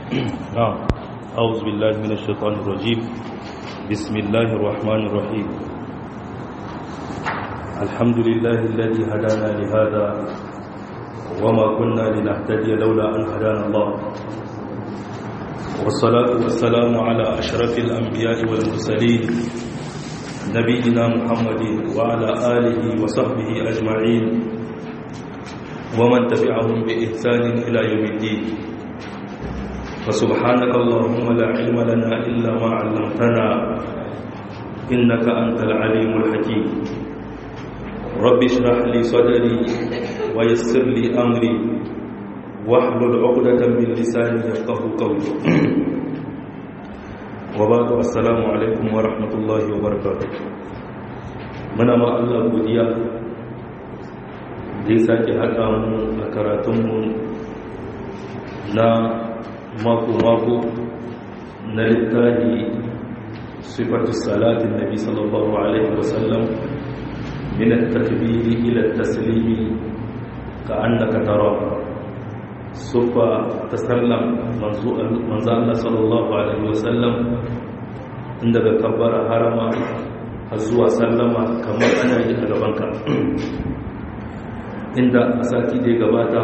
نعم أعوذ بالله من الشيطان الرجيم بسم الله الرحمن الرحيم الحمد لله الذي هدانا لهذا وما كنا لنهتدي لولا أن هدانا الله والصلاة والسلام على أشرف الأنبياء والمرسلين نبينا محمد وعلى آله وصحبه أجمعين ومن تبعهم بإحسان إلى يوم الدين فسبحانك اللهم لا علم لنا إلا ما علمتنا إنك أنت العليم الحكيم رب اشرح لي صدري ويسر لي أمري واحلل عقدة من لساني يفقه قولي وبعد السلام عليكم ورحمة الله وبركاته muna ma Allah godiya da ya sake haɗa mu a karatunmu na mako-mako na littafi sifatu salatin nabi sallallahu alaihi wasallam min at-takbiri ila at-taslimi ka annaka tara sufa tasallam manzo Allah sallallahu alaihi wasallam inda ga kabbara harama har zuwa sallama kamar ana yi a gabanka inda a sati da gabata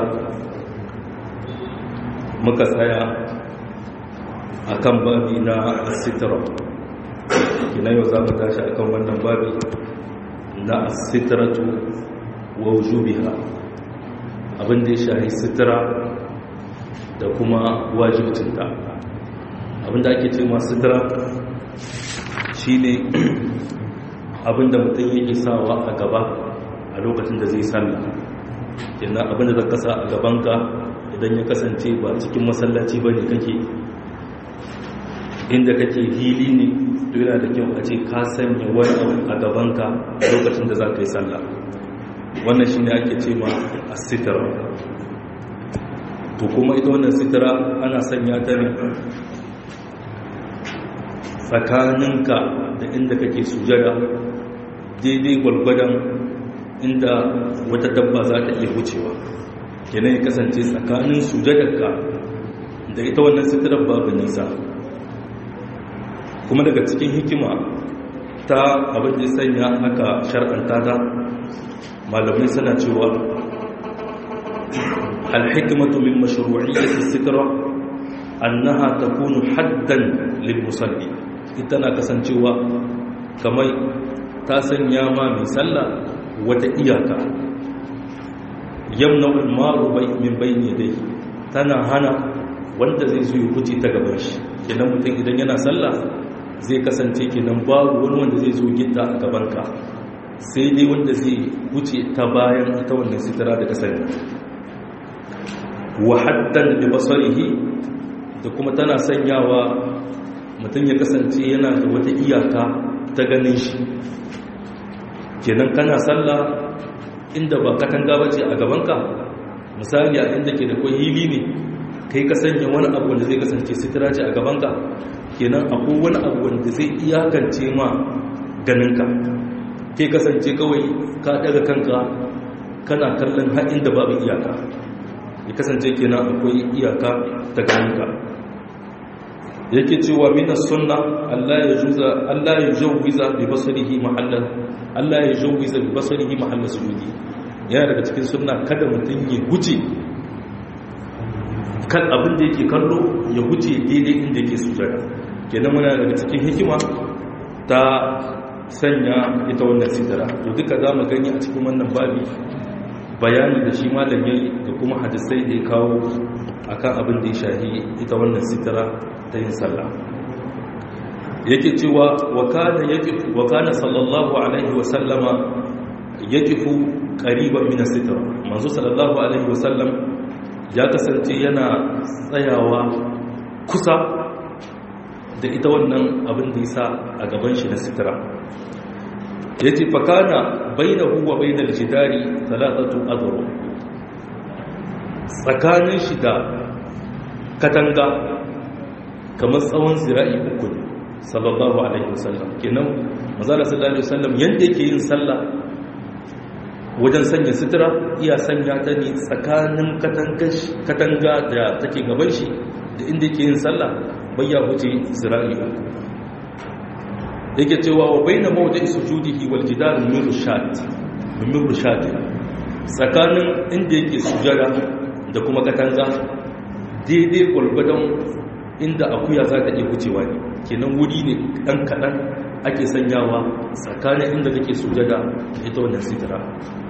muka tsaya a kan babi na asitara kina yau za mu tashi a kan wannan babi na asitaratu wa wujubiha abinda ya shahi sitara da kuma wajibcinta abinda ake ce masu sitara shi ne abinda mutum yake sawa a gaba a lokacin da zai sallah yana abinda zaka kasa a gabanka idan ya kasance ba cikin masallaci ba ne kake inda kake hili ne to yana da kyau a ce ka sanya wani abu a gabanka a lokacin da za ka yi sallah wannan shi ne ake ce ma a sitara to kuma ita wannan sitara ana sanya ta ne tsakaninka da inda kake sujada daidai gwalgwadon inda wata dabba za ta iya wucewa kenan ya kasance tsakanin sujadarka da ita wannan sitirar babu nisa kuma daga cikin hikima ta abin da sanya aka shar'anta ta malamai suna cewa alhikmatu min mashru'iyyati sitra annaha takunu haddan lil musalli ita na kasancewa kamar ta sanya ma mai sallah wata iyaka yamna ulmaru min bayni dai tana hana wanda zai zo ya huce ta gaban shi kenan mutum idan yana sallah zai kasance kenan babu wani wanda zai zo gitta a gabanka sai dai wanda zai huce ta bayan ita wannan sitara da kasar wa haddan bi basarihi da kuma tana sanyawa mutum ya kasance yana da wata iyaka ta ganin shi kenan kana sallah inda ba katanga bace a gabanka misali a inda ke da kwai hili ne kai ka sanya wani abu wanda zai kasance sitira ce a gabanka kenan akwai wani abu wanda zai iyakance ma ganinka kai kasance kawai ka daga kanka kana kallon haɗin da babu iyaka ya kasance kenan akwai iyaka ta ganinka yake cewa mina sunna Allah ya juza Allah ya jawwiza bi basarihi mahallan Allah ya jawwiza bi basarihi mahallan sujudi yana daga cikin sunna kada mutum ya huce kan abin da yake kallo ya huce daidai inda yake sujada kenan muna daga cikin hikima ta sanya ita wannan sitara to duka za mu gani a cikin wannan babi bayani da shi malam yayi da kuma hadisai da ya kawo akan abin da ya shahi ita wannan sitara ta yin sallah yake cewa wa kana yaqifu wa kana sallallahu alaihi wa sallama yaqifu qariban min as-sitra manzo sallallahu alaihi wa sallam ya kasance yana tsayawa kusa da ita wannan abin da yasa a gaban shi na sitira yace fa kana bainahu wa bainal jidari thalathatu adru tsakanin shi da katanga kamar tsawon zira'i uku ne sallallahu alaihi wasallam kenan mazala sallallahu alaihi wasallam yanda yake yin sallah wajen sanya sutura iya sanya ta ne tsakanin katanga da take gaban shi da inda yake yin sallah bayya wuce zira'i yake cewa wa bayna mawdi'i sujudihi wal jidar min rushad min rushad tsakanin inda yake sujada da kuma katanga daidai gwargwadon inda akuya za ta iya wucewa ne kenan wuri ne ɗan kaɗan ake sanyawa tsakanin inda kake sujada ita wannan sitira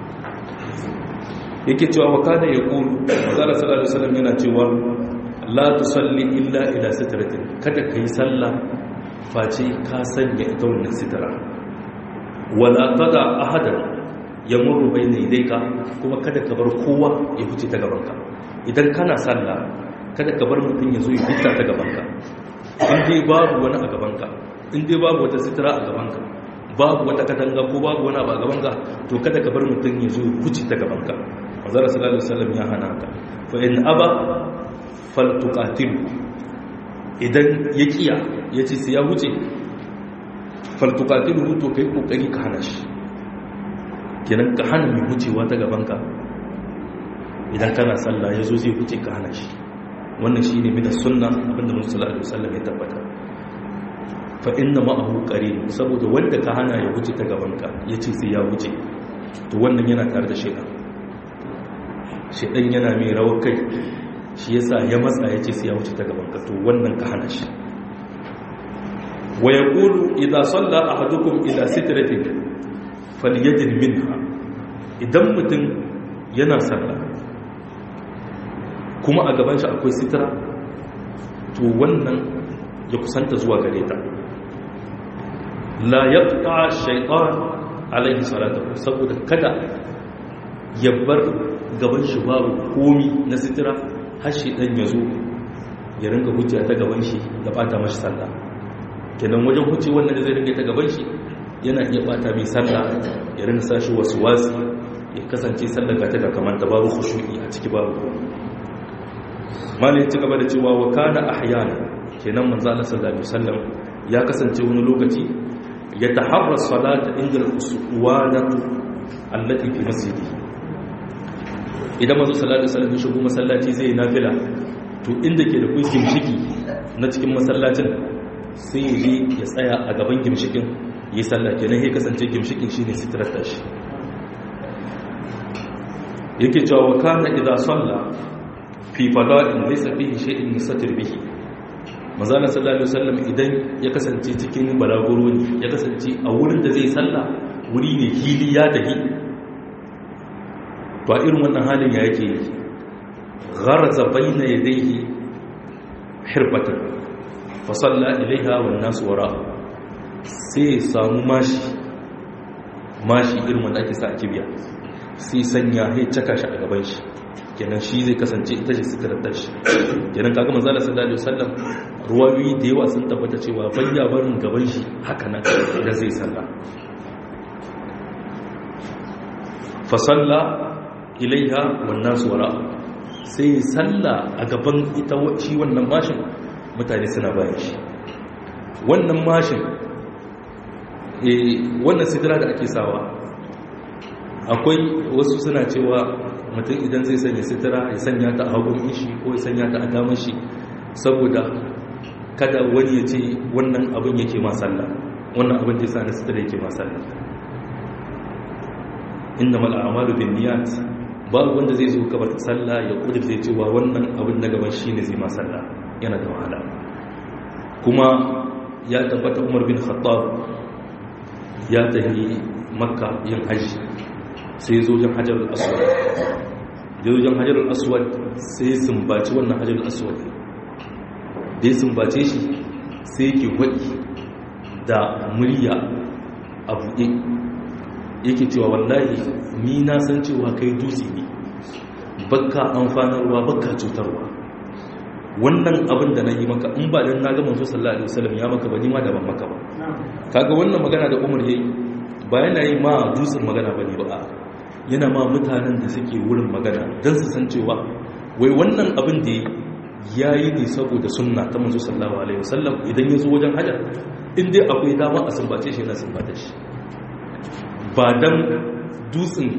yake cewa wa kana ya ƙulu mazala sallallahu alaihi wasallam yana cewa la tusalli illa ila sitratin kada kai sallah face ka sanya ita wannan sitira wala tada ahadan yamurru bayna yadayka kuma kada ka bar kowa ya fice ta gabanka idan kana sallah kada ka bar mutum ya zo ya fita ta gabanka in dai babu wani a gabanka in dai babu wata sitira a gabanka babu wata katanga ko babu wani abu a gabanka to kada ka bar mutum ya zo ya fice ta gabanka manzara sallallahu alaihi wasallam ya hana ka fa in aba faltuqatil idan ya kiya yace sai ya wuce faltuqatil to kai kokari ka hana shi kenan ka hana mai wucewa ta gabanka idan kana sallah ya zo zai wuce ka hana shi wannan shi ne mina sunna abinda musulun alaihi wasallam ya tabbata fa inna ma'ahu qarin saboda wanda ka hana ya wuce ta gabanka ya ce sai ya wuce to wannan yana tare da shaidan shaidan yana mai rawar kai shi yasa ya matsa ya ce sai ya wuce ta gabanka to wannan ka hana shi wa yaqulu idza salla ahadukum ila sitratin falyajid minha idan mutum yana sallah kuma a gaban shi akwai sitira to wannan ya kusanta zuwa gare ta la yaqta shaytan alaihi salatu saboda kada ya bar gaban shi babu komi na sitira har shi dan ya zo ya ringa hujja ta gaban shi ya bata mashi sallah kenan wajen hujji wannan da zai ringa ta gaban shi yana iya bata mai sallah ya ringa sashi wasu wasi ya kasance sallar ga ta kamar ta babu khushu'i a ciki babu komai malai ci gaba da cewa wa kana ahyana kenan manzo Allah sallallahu alaihi wasallam ya kasance wani lokaci ya taharra salata inda al-uswanatu allati fi masjidi idan manzo sallallahu alaihi wasallam ya shigo masallaci zai nafila to inda ke da kuskin shiki na cikin masallacin sai ya je ya tsaya a gaban gimshikin yi sallah kenan ya kasance gimshikin shine sitrar tashi yake cewa wa kana idza salla fi fada'in laysa fihi shay'in musatir bihi manzana sallallahu alaihi wasallam idan ya kasance cikin balaguro ne ya kasance a wurin da zai salla wuri ne hili ya dahi to a irin wannan halin ya yake gharza bayna yadayhi hirbatan fa salla ilaiha wan nas wara sai samu mashi mashi irin wanda ake sa a kibiya sai sanya ya caka shi a gaban shi kenan shi zai kasance ita ce sitiratar shi kenan kaga manzala sallallahu alaihi wasallam ruwayoyi da yawa sun tabbata cewa bayya barin gaban shi haka nan idan zai salla fa salla ilaiha wan nas wara sai salla a gaban ita shi wannan mashin mutane suna bayan shi wannan mashin eh wannan sitira da ake sawa akwai wasu suna cewa mutum idan zai sanya sitira ya sanya ta a hagun ishi ko ya sanya ta a damar shi saboda kada wani ya ce wannan abin yake masalla wannan abin da ya sa na sitira yake masalla inda mal'amalu bin niyat babu wanda zai zo kabar sallah ya kudur zai cewa wannan abin na gaban shi ne zai masalla yana da wahala kuma ya tabbata umar bin khattab ya tafi makka yin hajji sai zo jan hajjar aswad da zo jan hajjar aswad sai sumbaci wannan hajjar aswad da ya sumbace shi sai ke waɗi da murya a buɗe yake cewa wallahi ni na san cewa kai dutse ne bakka amfanarwa bakka cutarwa wannan abin da na yi maka in ba don na gama so sallallahu alaihi wasallam ya maka ba ni ma daban maka ba kaga wannan magana da umar yayi ba yana yi ma dutsen magana bane ba yana ma mutanen da suke wurin magana don su san cewa wai wannan abin da ya yi ne saboda sunna ta manzo sallallahu alaihi wasallam idan ya zo wajen hajar in dai akwai dama a sumbace shi na sumbata shi ba dan dutsen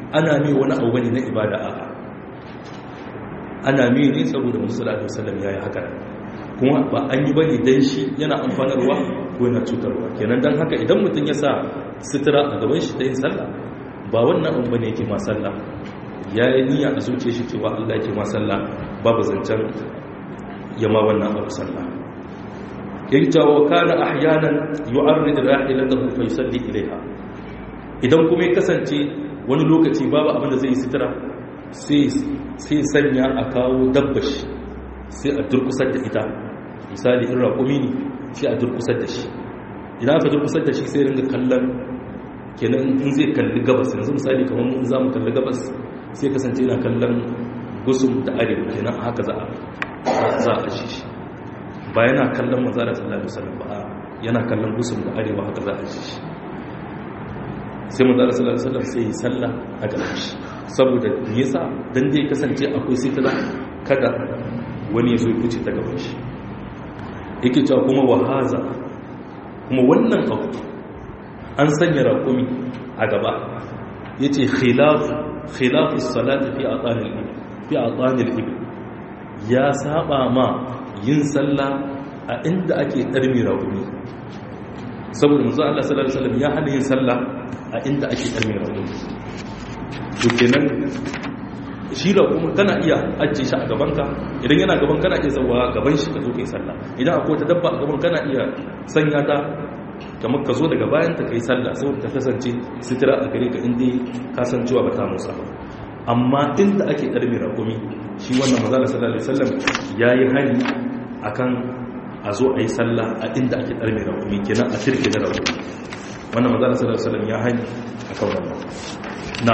ana mai wani abu bane na ibada a'a ana mai ne saboda musu sallallahu alaihi wasallam yayi haka kuma ba an yi bane dan shi yana amfanarwa ko yana cutarwa kenan dan haka idan mutum ya sa sutura a gaban shi ta yin sallah ba wannan abu bane yake ma sallah ya yi niyya a zuciya shi cewa Allah yake ma sallah babu zancen yama wannan abu sallah yake wa kana ahyanan yu'arrid rahilatahu fa yusalli ilayha idan kuma ya kasance wani lokaci babu abin da zai yi sutura sai sanya a kawo dabbashi sai a durkusar da ita misali in raƙumi ne sai a durkusar da shi idan aka durkusar da shi sai ringa kallon kenan in zai kalli gabas yanzu misali kamar mun za mu kalli gabas sai kasance yana kallon gusum da arewa kenan haka za a za a shi shi ba yana kallon manzara sallallahu alaihi wasallam ba yana kallon gusum da arewa haka za a shi shi sai manzara sallallahu alaihi wasallam sai yi sallah a gaban shi saboda nisa dan dai kasance akwai sitira kada wani ya zo kuce ta gaban shi yake cewa kuma wahaza kuma wannan abu an sanya raƙumi a gaba ya ce khilafu salati fi a tsanil ibi ya saba ma yin sallah a inda ake ɗarmi raƙumi saboda musu Allah sallallahu Alaihi wasallam ya hana yin sallah a inda ake ɗarmi raƙumi to kenan shi da kuma kana iya ajiye shi a gabanka idan yana gaban kana iya zauwa gaban shi ka zo kai sallah idan akwai wata dabba a gaban kana iya sanya ta kamar ka zo daga bayan ta kai sallah saboda ta kasance sitira a gare ka inda ka san cewa ba ta musa ba amma inda ake ɗarmi rakumi shi wannan mazala sallallahu alaihi wasallam ya yi hani akan a zo a yi sallah a inda ake ɗarmi rakumi kenan a shirke na rakumi wannan mazala sallallahu alaihi wasallam ya hani akan wannan na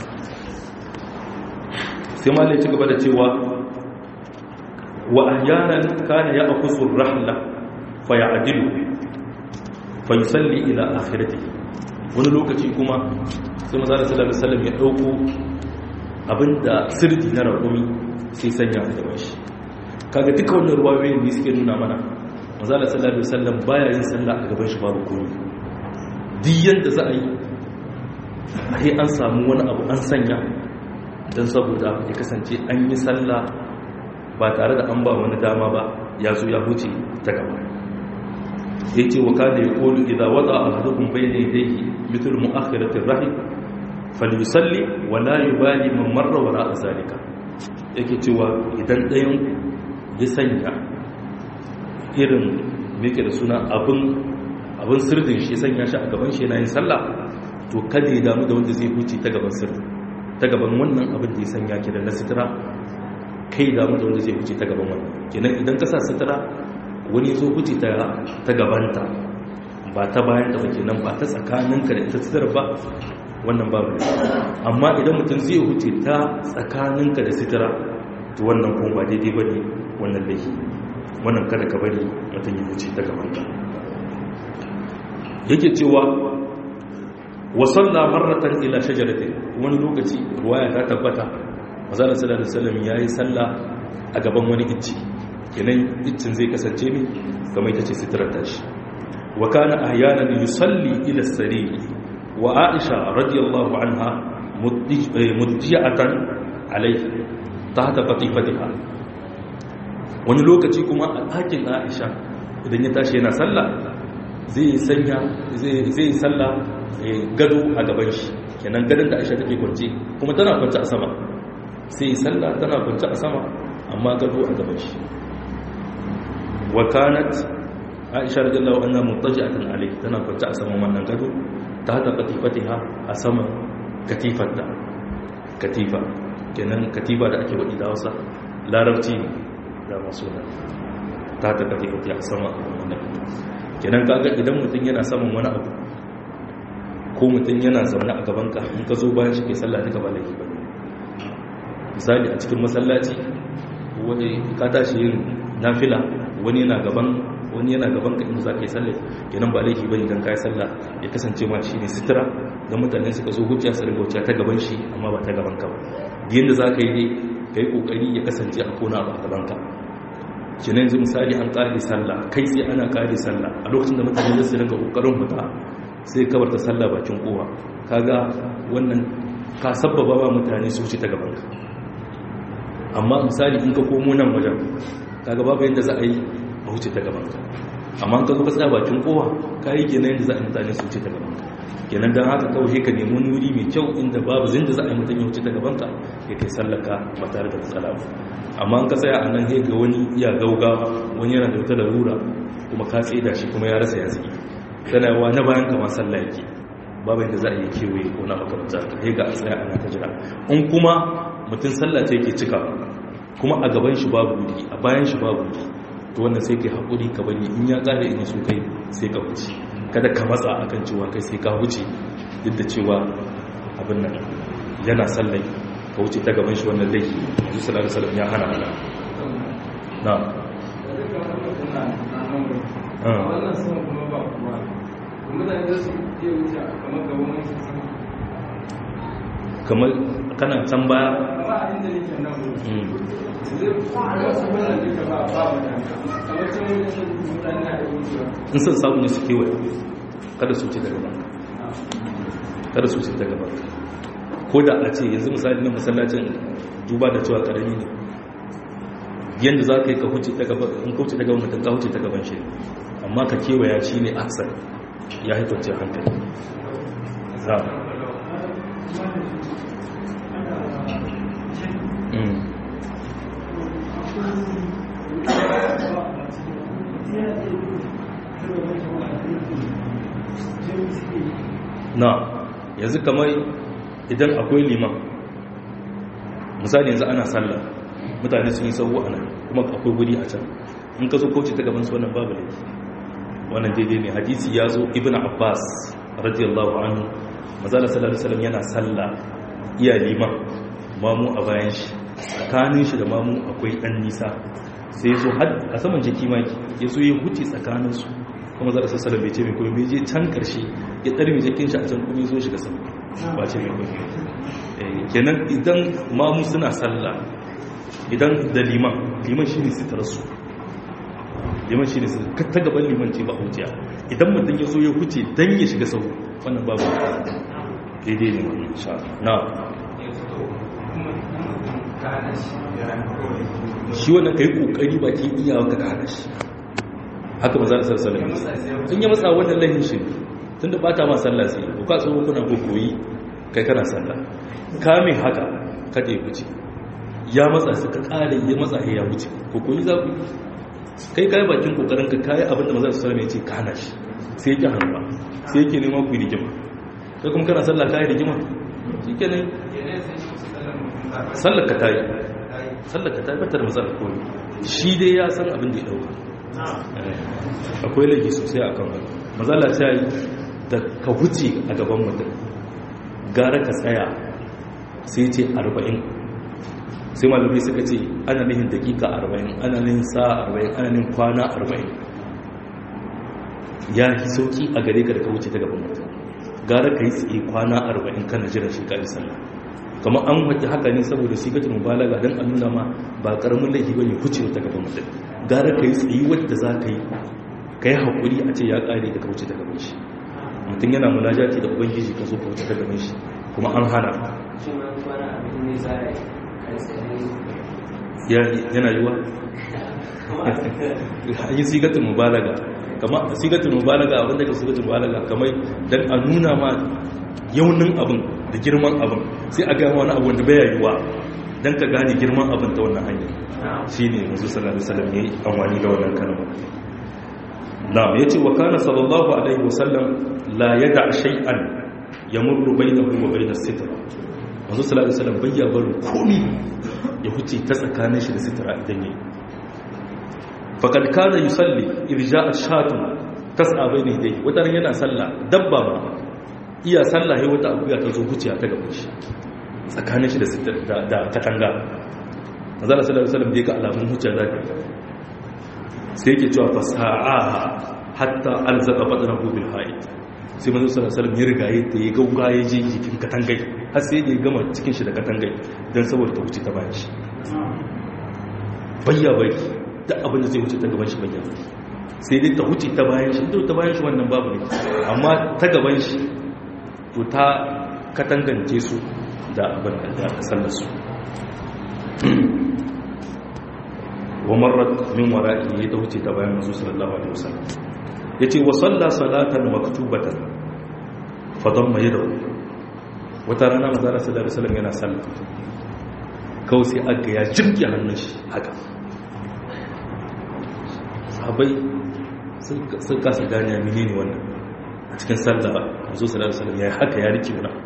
sai malai ci gaba da cewa wa ahyanan kana ya akusu rahla fa ya'dilu fa yusalli ila akhiratihi wani lokaci kuma sai manzo sallallahu alaihi wasallam ya dauko abinda sirri na rakumi sai sanya a gaban shi kaga duka wannan ruwayoyin ne suke nuna mana manzo sallallahu alaihi wasallam baya yin sallah a gaban shi babu komai duk yanda za a yi sai an samu wani abu an sanya don saboda ya kasance an yi sallah ba tare da an ba wani dama ba ya zo ya huce ta gaba ya ce wa kada ya kolu idan wata a hadukun bai da yadda mitul mu'akhiratin rahim falusalli wa la yubali man marra wara a zalika yake cewa idan ɗayan ya sanya irin meke da suna abin abin sirdin shi sanya shi a gaban shi yana yin sallah to kada ya damu da wanda zai huce ta gaban sirdin ta gaban wannan abin da ya sanya ki da na sitira kai damu da wanda zai huce ta gaban wannan kenan idan ka sa sitira wani zo huce ta gabanta ba ta bayan ta ba kenan ba ta tsakaninka da ita sitira ba wannan babu ne amma idan mutum zai huce ta tsakaninka da sitira to wannan kuma ba daidai ba ne wannan laifi wannan kada ka bari mutum ya huce ta gabanka yake cewa wasalla marratan ila shajaratin wani lokaci ruwaya ta tabbata manzon sallallahu alaihi wasallam yayi sallah a gaban wani icci kenan iccin zai kasance ne kamar ita ce sitrar tashi wa kana ahyanan yusalli ila sariri wa aisha radiyallahu anha mudjiyatan alayhi tahta qatifatiha wani lokaci kuma a ɗakin aisha idan ya tashi yana sallah zai sanya zai sallah gado a gaban shi kenan gadon da aisha take kwance kuma tana kwance a sama sai sallah tana kwance a sama amma gado a gaban shi wa kanat aisha radiyallahu anha muttaji'atan alayhi tana kwance a saman wannan gado ta hada katifatiha a saman katifarta katifa kenan katifa da ake wadi da Hausa larabci ne da masu nan ta hada katifatiha a saman wannan kenan kaga idan mutum yana saman wani abu ko mutum yana zaune a gabanka in ka zo bayan shi ke sallah duka ba laifi ba misali a cikin masallaci wani ka tashi yin nafila wani yana gaban wani yana gaban ka inda za ka yi sallah kenan ba laifi ba idan ka yi sallah ya kasance ma shi ne sitira don mutane suka zo hujja su ringa wuce ta gaban shi amma ba ta gaban ka ba yadda za ka yi dai ka yi kokari ya kasance a kona ba a gaban ka kenan yanzu misali an ƙare sallah kai sai ana ƙare sallah a lokacin da mutane zai su ringa kokarin fita sai kabar ta sallah bakin kowa kaga wannan ka sabbaba ba mutane su wuce ta gabanka amma misali in ka komo nan wajen kaga babu yadda za a yi a wuce ta gabanka amma ka zo ka tsaya bakin kowa ka yi kenan yadda za a yi mutane su wuce ta gabanka kenan don haka kawai ka nemi wani wuri mai kyau inda babu zin da za a yi mutum ya wuce ta gabanka ya kai sallaka ba tare da matsala ba amma an ka tsaya a nan ga wani iya gauga wani yana da wata larura kuma ka tsaye da shi kuma ya rasa ya tsaye tana yawa na bayan kama sallah yake babu yadda za a yi kewaye ko na makamta ta ga a tsaya ana ta jira in kuma mutum sallah ta yake cika kuma a gaban shi babu wuri a bayan shi babu wuri to wannan sai kai haƙuri ka bari in ya ƙare in so kai sai ka wuce kada ka matsa akan cewa kai sai ka wuce duk da cewa abin nan yana sallai ka wuce ta gaban shi wannan laifi yanzu sallallahu alaihi wasallam ya hana hana na wannan sama kuma ba kuma mutane da su iya wuce kamar gaban wani su sama kamar kana can baya amma a inda nake nan zai wasu wannan duka ba ba mutane kamar can wani sun mutane na iya wucewa in son samu ne su kewaye kada su wuce ta gaban kada su wuce ta gaban ko da a ce yanzu misali na masallacin duba da cewa karami ne yadda za ka yi ka huce ta gaban in ka huce ta gaban mutum ka huce ta gaban shi amma ka kewaya shi ne aksar ya haifar ce hankali za Mm. na yanzu kamar idan akwai liman misali yanzu ana sallah mutane sun yi sauwa a nan kuma akwai guri a can in ka zo kauce ta gaban su wannan babu laifi wannan daidai ne hadisi ya zo ibn abbas radiyallahu anhu mazala sallallahu alaihi wasallam yana sallah iya liman mamu a bayan shi tsakanin shi da mamu akwai dan nisa sai ya zo a saman jiki maki ya zo ya huce tsakaninsu kuma za a sassara bai ce mai kuma bai je can karshe ya tsari mai jikin shi a can kuma ya zo shiga sama ba ce mai kuma kenan idan mamu suna sallah idan da liman liman shi ne sitarsu liman shi ne sitarsu ta gaban liman ce ba hujja idan mutum ya zo ya huce don ya shiga sau wannan babu daidai ne wannan sha na shi wannan ka yi kokari ba ke iyawa ka hana shi haka ba za a sarsala ne in yi matsa wannan lahin shi tun da bata ma sallah sai ko ka tsohon kuna ko koyi kai kana sallah kame haka kada ya wuce ya matsa su ka kare ya matsa ya wuce ko koyi za ku kai kai bakin kokarin ka kai abin da maza su sallama ya ce ka hana shi sai yake hannuwa sai yake neman ku rigima kai kuma kana sallah kai rigima shikenan sallar ka tayi sallar ka tayi bata da matsalar koyi shi dai ya san abin da ya dauka akwai laifi sosai a kan wani mazala ta yi da ka wuce a gaban mutum gara ka tsaya sai ce arba'in sai malamai suka ce ana nihin dakika arba'in ana nihin sa arba'in ana nihin kwana arba'in ya yi sauki a gare ka da ka wuce ta gaban mutum gara ka yi tsaye kwana arba'in kana jiran shi ka sallah kamar an wace haka ne saboda sigatul mubalaga dan an nuna ma ba karamin laifi bane kucewa ta gaban mutum gara ka yi tsayi wadda za ka yi ka yi haƙuri a ce ya ƙare da ka wuce ta gaban shi mutum yana munajati da ubangiji ka zo ka wuce ta gaban shi kuma an hana yana yiwa an yi sigatul mubalaga kamar sigatul mubalaga abinda ka sigatul mubalaga kamar dan a nuna ma yaunin abin da girman abin sai a gama wani abu wanda bai yiwuwa don ka gane girman abin ta wannan hanyar shi ne mazu sallallahu alaihi wasallam ya yi amfani da wannan kalmar na'am ya ce wa kana sallallahu alaihi wasallam la yada shay'an yamurru bainahu wa bainas sitra mazu sallallahu alaihi wasallam bayya barin komi ya huce ta tsakanin shi da sitra idan yayi faqad kana yusalli irja'a shatun tas'a bayna yadayhi wata yana sallah dabba ma iya sallah ya wata akuya ta zo huciya ta gaban shi tsakanin shi da katanga mazala sallallahu alaihi wasallam da ya ga alamun huciya za ta sai yake cewa fasa'aha hatta alzaqa badanahu bil haid sai manzo sallallahu alaihi wasallam ya riga ya ta ya gauga ya je jikin katangai har sai da ya gama cikin shi da katangai dan saboda ta wuce ta bayan shi bayya bai duk abin da zai wuce ta gaban shi bayya sai dai ta wuce ta bayan shi ta bayan shi wannan babu ne amma ta gaban shi to ta katangance su da abin da aka sallarsu wa marar min wara'i ya ta wuce ta bayan masu sallallahu alaihi wasallam ya ce wa salla salatan maktubatan fadon mai da wata rana mazara sallallahu alaihi wasallam yana sallah kawai sai aga ya jirgi hannun shi haka sahabai sun kasa gane ya menene wannan a cikin sallah masu sallallahu alaihi wasallam ya haka ya rike wani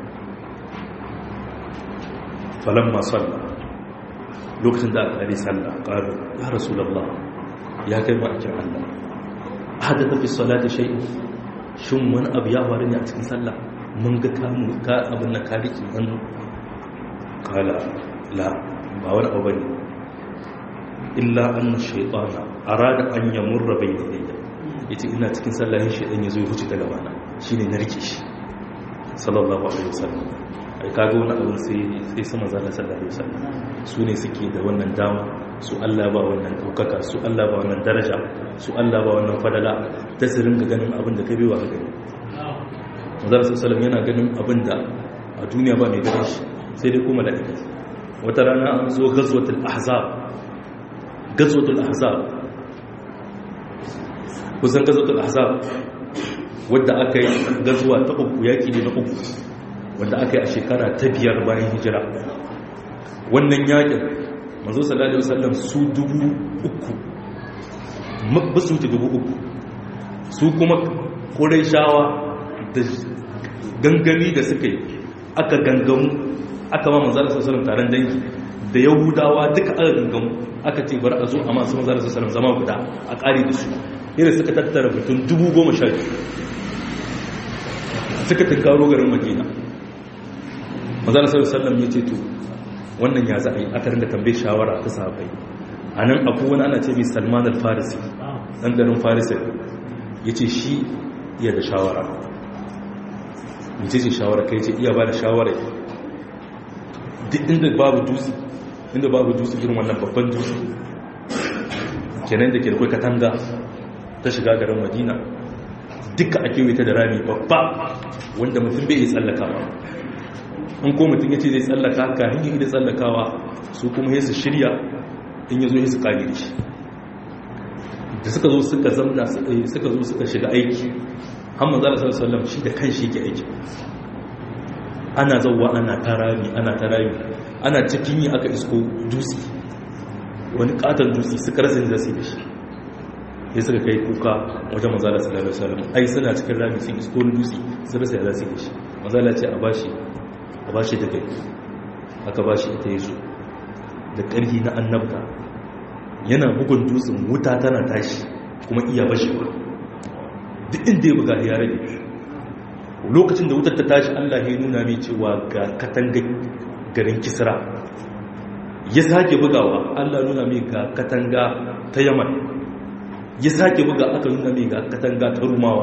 falamma sallah lokacin da aka yi sallah ƙaru ya rasulallah ya kai ma'aikin allah hada tafi salata shai shin wani abu ya faru ne a cikin sallah mun ga kamu ka abin na kariki hannu kala la ba wani abu ne illa an shaitana arada an yamurra bai da daida ya ce ina cikin sallah yin shaitan ya zo ya huce ta gabana shi ne na rike shi sallallahu alaihi wasallam ai kaga wani abin sai sai sama zalla sallallahu alaihi wasallam su ne suke da wannan dama su Allah ba wannan daukaka su Allah ba wannan daraja su Allah ba wannan fadala ta su ringa ganin abin da kai bai wa gani Manzon sallallahu yana ganin abin da a duniya ba mai ganin shi sai dai kuma malaika wata rana an zo ghazwatul ahzab ghazwatul ahzab kusan ghazwatul ahzab wadda aka yi gazuwa ta uku yaki ne na uku wanda aka yi a shekara ta biyar bayan hijira wannan yakin manzo sallallahu alaihi wasallam su dubu uku ba su wuce dubu uku su kuma shawa da gangami da suka yi aka gangamu aka ma manzo sallallahu alaihi wasallam taron dangi da yahudawa duka aka gangamu aka ce bar a zo a masu manzo sallallahu alaihi wasallam zama guda a ƙari da su irin suka tattara mutum dubu goma sha biyu suka tunkaro garin madina mazala sallallahu alaihi ya ce to wannan ya za a yi aka rinda tambaye shawara ta sahabbai a nan abu wani ana ce mai salman al-farisi ɗan garin farisi ya ce shi iya da shawara mace ce shawara kai ce iya ba da shawara duk inda babu dutse inda babu dutse irin wannan babban dutse kenan da ke da kai katanga ta shiga garin madina duka ake wuta da rami babba wanda mutum bai yi tsallakawa in ko mutum ya ce zai tsallaka haka hanyar da tsallakawa su kuma ya su shirya in ya zo ya su kage shi da suka zo suka zamna suka zo suka shiga aiki hamma zala sallallahu shi da kan shi ke aiki ana zauwa ana tarami ana tarami ana cikin yi aka isko dutse wani katon dutse suka rasa da su da shi ya suka kai kuka wajen mazala sallallahu alaihi wasallam ai suna cikin rami sun isko wani dutse sun rasa da su da shi mazala ce a bashi a bashi da kai aka bashi ita yazo da ƙarfi na annabta yana bugun dutsen wuta tana tashi kuma iya bashewa duk inda ya buga ya rage lokacin da wutar ta tashi Allah ya nuna mai cewa ga katanga garin kisra ya sake bugawa Allah nuna mai ga katanga ta yaman ya sake buga aka nuna mai ga katanga ta rumawa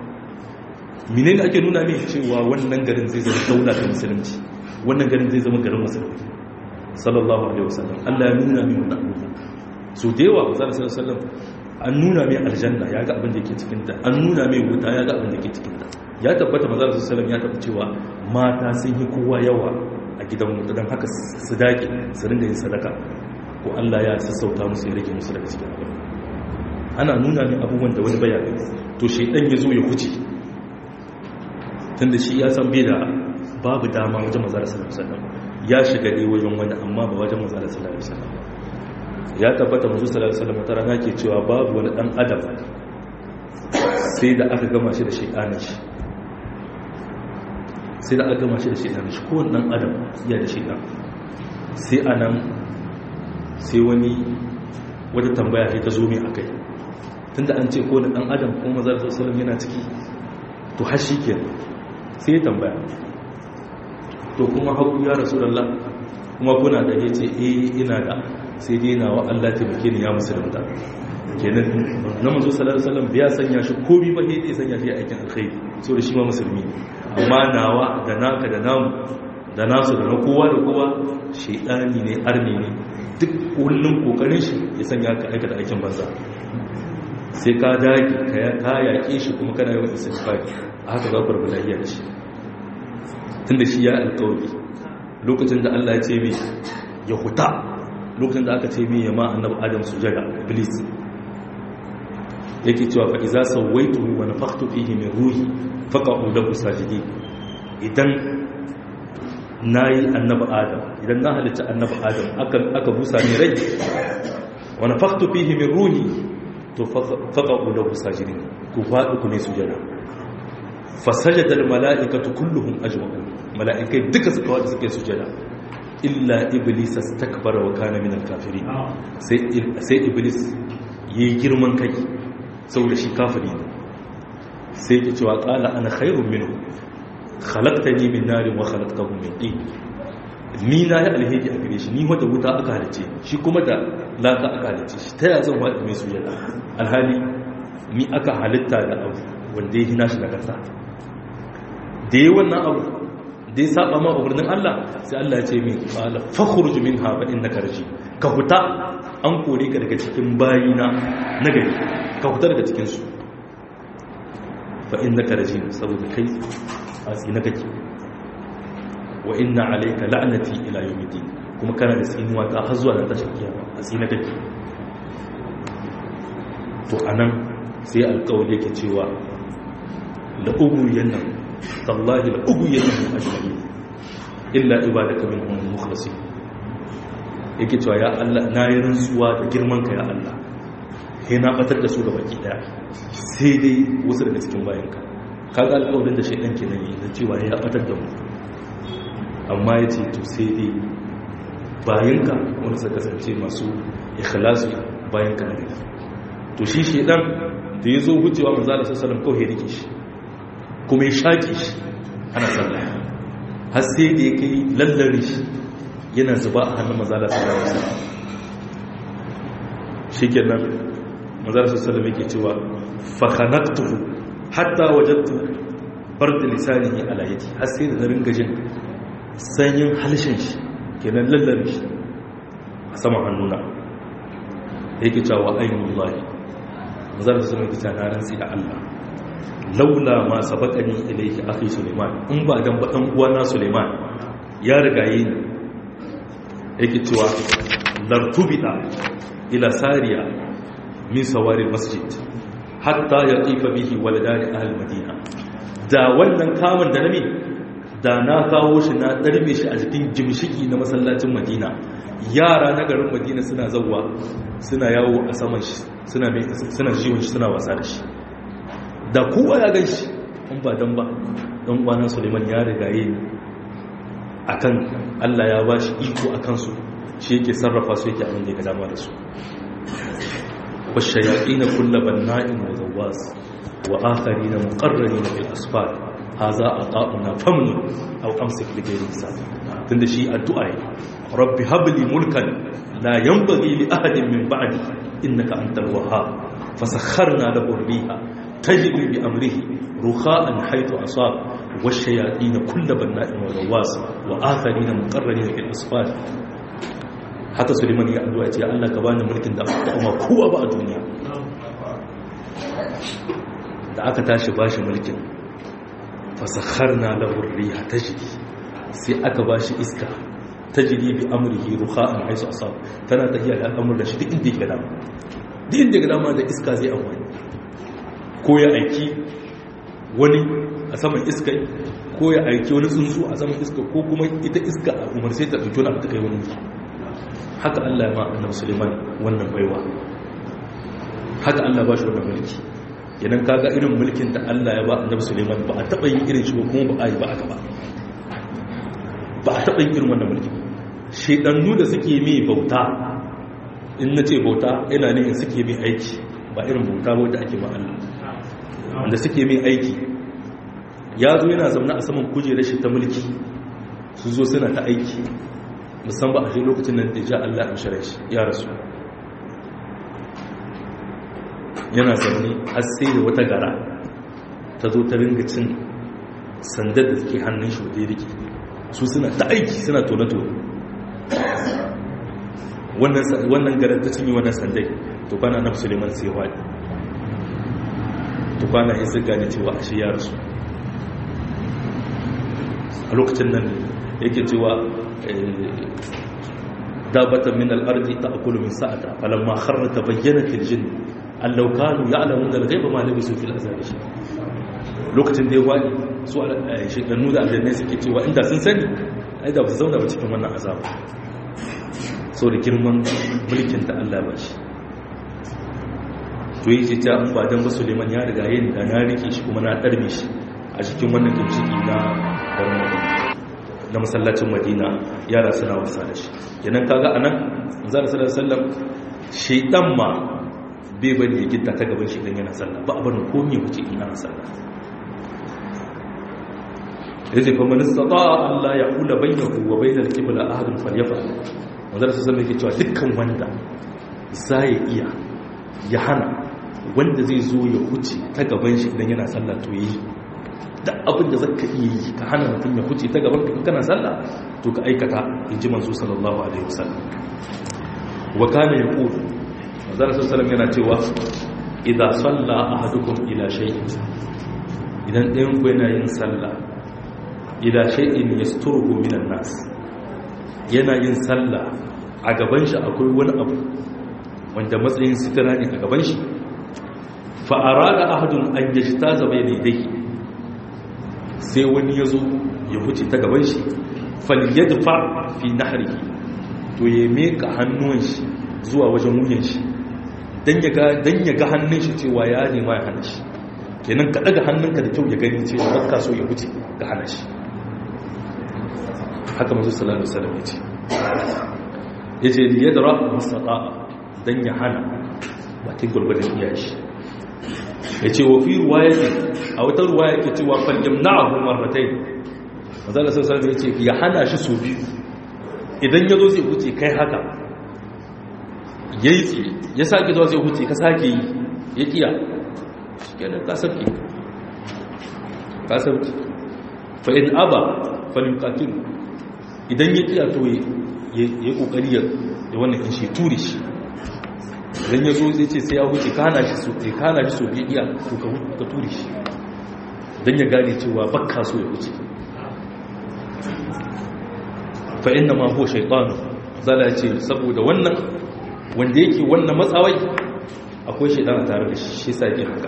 menene ake nuna mai cewa wannan garin zai zama daula ta musulunci wannan garin zai zama garin musulunci sallallahu alaihi wasallam Allah ya nuna mai wannan abubuwa so da yawa sallallahu alaihi wasallam an nuna mai aljanna ya ga abin da ke cikin ta an nuna mai wuta ya ga abin da ke cikin ta ya tabbata manzo sallallahu alaihi wasallam ya tabbata cewa mata sun yi kowa yawa a gidan wuta dan haka su dake su ringa yin sadaka ko Allah ya sassauta musu ya rage musu daga cikin abin ana nuna mai abubuwan da wani bayani to shaidan ya zo ya huce tunda shi ya san bai da babu dama wajen mazara sallallahu alaihi wasallam ya shiga ne wajen wani amma ba wajen mazara sallallahu alaihi wasallam ya tabbata manzo sallallahu alaihi wasallam tara nake cewa babu wani dan adam sai da aka gama shi da shaidanin shi sai da aka gama shi da shaidanin shi ko dan adam ya da shaidan sai anan sai wani wata tambaya sai ta zo mai akai tunda an ce ko na dan adam ko manzo sallallahu alaihi wasallam yana ciki to har shi kenan sai ya tambaya to kuma haku ya rasulallah kuma kuna da ya ce eh ina da sai dai nawa Allah taimake ni ya musulunta kenan na manzo sallallahu alaihi wasallam ya sanya shi komai ba sai dai sanya shi aikin alkhairi so da shi ma musulmi amma nawa da naka da namu da nasu da na kowa da kowa shedani ne arni ne duk kullun kokarin shi ya sanya ka aikata aikin banza sai ka dage ka yaƙe shi kuma kana yawan istighfari haka za ku rabu lafiya da shi tun da shi ya alkawari lokacin da Allah ya ce mai ya huta lokacin da aka ce mai ya ma annabi adam sujada iblis yake cewa fa iza sawaituhu wa nafakhtu fihi min ruhi faqa'u lahu sajidin idan nayi annabi adam idan na halitta annabi adam aka aka busa ni rai wa nafakhtu fihi min ruhi to faqa'u lahu sajidin ku faɗi ku ne sujada fasajada almala'ikatu kulluhum ajma'un mala'ikai duka suka wada suke sujada illa iblis astakbara wa kana min alkafirin sai sai iblis yayi girman kai saboda shi kafiri ne sai ke cewa qala ana khairun minhu khalaqtani min narin wa khalaqtahu min tin ni na yi alheri a gare shi ni wata wuta aka halice shi kuma da laka aka halice shi ta yazan wa mai sujada alhali ni aka halitta da abu wanda ya hina shi da kasa da yi wannan abu da ya saba ma umarnin Allah sai Allah ya ce min qala fakhruj minha fa innaka rajim ka huta an kore ka daga cikin bayina na gari ka huta daga cikin su fa innaka rajim saboda kai a tsina kake wa inna alayka la'nati ila yawmiddin kuma kana da tsinuwa ta har zuwa ran tashin kiyama a tsina kake to anan sai alƙawari yake cewa la uguyen nan tallahi la uguyen nan ajma'in illa ibadaka minhum mukhlasin yake cewa ya Allah na yi rantsuwa da girman ka ya Allah sai na batar da su ga baki daya sai dai wasu daga cikin bayanka kaga alƙawarin da shaidan kenan yi da cewa ya batar da mu amma yace to sai dai bayanka wanda suka kasance masu ikhlasu bayanka ne to shi shaidan da ya zo wucewa manzala sassalam kawai ya rike shi kuma ya shaƙi shi ana sallah har sai da ya kai lallare shi yana zuba a hannun manzala sassalam shi kenan manzala sassalam yake cewa fahanaktuhu hatta wajattu bar da lisanihi ala yadi har sai da na ringa jin sanyin halshen shi kenan lallare shi a saman hannuna yake cewa ainihin lahi zan su mai kita na rantsi da Allah laula ma sabaqani ilayhi akhi Suleiman in ba dan ba dan uwana Suleiman ya rigaye ni yake cewa lartubida ila sariya min sawari masjid hatta yaqifa bihi waladani ahli madina da wannan kamun da nami da na kawo shi na darbe shi a cikin jimshiki na masallacin madina yara na garin madina suna zawwa suna yawo a saman shi suna mai suna jiwon shi suna wasa da shi da kowa ya gan shi in ba dan ba dan kwanan suleiman ya rigaye ni akan Allah ya ba shi iko a kansu shi yake sarrafa su yake abin da ya dama da su والشياطين كل بناء وغواص وآخرين مقرنين في الأسفار هذا أطاؤنا فمن أو أمسك لغير حساب تند شيء الدعاء رب هب لي ملكا لا ينبغي لأحد من بعدي إنك أنت الوهاب فسخرنا له الريح تجري بأمره رخاء حيث أصاب والشياطين كل بناء وغواص وآخرين مقرنين في الأسفار haka suleiman ya addu'a ce Allah ka bani mulkin da kuma kowa ba a duniya da aka tashi bashi mulkin fasakharna lahu ar-riha tajri sai aka bashi iska tajri bi amrihi ruha'an haisu asab tana tafiya da al'amur da shi duk inda yake dama duk inda yake dama da iska zai amfani ko ya aiki wani a saman iska ko ya aiki wani tsuntsu a saman iska ko kuma ita iska a umar sai ta ɗauki wani abu ta kai wani haka Allah ma annabi Suleiman wannan baiwa haka Allah ba shi wannan mulki idan kaga irin mulkin da Allah ya ba annabi Suleiman ba a taba yin irin shi ba kuma ba a yi ba aka ba ba a taba yin irin wannan mulki shedannu da suke mai bauta in na ce bauta ina ne suke mai aiki ba irin bauta ba da ake ma Allah wanda suke mai aiki ya zo yana zaune a saman kujerar shi ta mulki su zo suna ta aiki musamman a shi lokacin nan da ja Allah in shirya shi ya rasu yana zaune har sai da wata gara ta zo ta ringa cin sandar da suke hannun shi waje rike su suna ta aiki suna tone-tone wannan garar ta cinye wannan sandai to kwana na suleiman sai wani to kwana ya zirga da cewa a shi ya rasu a lokacin nan yake cewa dabatan min al-ardi ta'kulu min sa'ata falamma kharra tabayyanat al-jinn an law kanu ya'lamuna al-ghaiba ma labisu fil azab lokacin da ya wadi su shekannu da aljanna suke cewa inda sun sani ai da ba su zauna ba cikin wannan azaba so da girman mulkin da Allah ba shi to yi ce ta an ba dan ba Suleiman ya riga yin da na rike shi kuma na darbe shi a cikin wannan kimshiki na na masallacin Madina yara suna wasa da shi kenan kaga anan manzo sallallahu alaihi wasallam shaytan ma bai bari ya gitta ta gaban shi dan yana sallah ba abin komai wuce in ana sallah yace fa man istata'a an la yaqula bainahu wa bainal qibla ahadun falyafal manzo sallallahu alaihi wasallam cewa dukkan wanda zai iya ya hana wanda zai zo ya huce ta gaban shi idan yana sallah to yi da abin da zaka iya yi ka hana mutum ya huce ta gaban ka kana sallah to ka aikata in ji manzo sallallahu alaihi wasallam wa kana yaqul manzo sallallahu yana cewa idza salla ahadukum ila shay'in idan ɗayan ku yana yin sallah ila shay'in yasturuhu minan nas yana yin sallah a gaban shi akwai wani abu wanda matsayin sitira ne a gaban shi fa'ara da ahadun an yashi ta zama ne dai sai wani ya zo ya huce ta gaban shi faliyar fa fi nahari to ya meka hannun shi zuwa wajen wuyan shi don ya ga hannun shi cewa ya nema ya hana shi kenan ka daga hannunka da kyau ya gani cewa baka so ya huce ga hana shi haka masu salatu salam ya ce ya ce liyadara masata don ya hana bakin gwargwadon iyashi ya ce wa fi ruwayati a wata ruwaya ke cewa falyam na abu marmatai mazala sassan ya ce ya hana shi so biyu idan ya zo zai huce kai haka ya yi tsaye ya sake zuwa zai huce ka sake yi ya kiya shi kenan kasarki kasarki fa in aba falin kakin idan ya kiya to ya yi kokari ya wannan kan shi turi shi idan ya zo zai ce sai ya huce kana shi so ya kana shi so bai iya to ka turi shi dan ya gane cewa bakka so ya huce fa inna ma huwa shaytan zala ce saboda wannan wanda yake wannan matsawai akwai shaytan a tare da shi shi yasa yake haka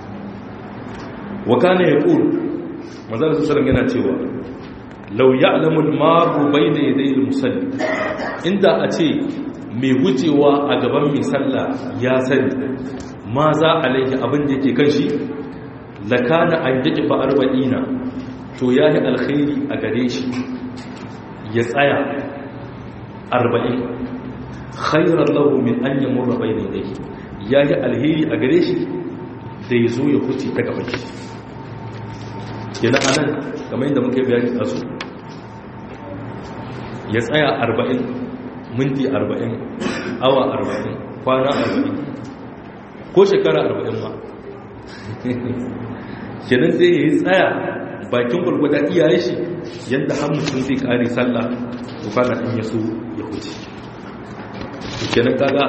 wa kana yaqul manzo sallallahu yana cewa law ya'lamu al-maru bayna yaday al-musalli inda a ce mai wucewa a gaban mai sallah ya sani ma za a laifi abin da yake kan shi lakana an yake fa arba'ina to ya yi alkhairi a gare shi ya tsaya arba'in khairar lahu min an yi murra bai daidai ya yi alheri a gare shi da ya zo ya huce ta gaban shi yana anan kamar yadda muka yi bayani a su ya tsaya arba'in minti arba'in awa arba'in kwana arba'in ko shekara arba'in ma kenan sai ya yi tsaya bakin gwargwada iyaye shi yadda hamsin zai kare sallah to kana in ya so ya huce kenan kaga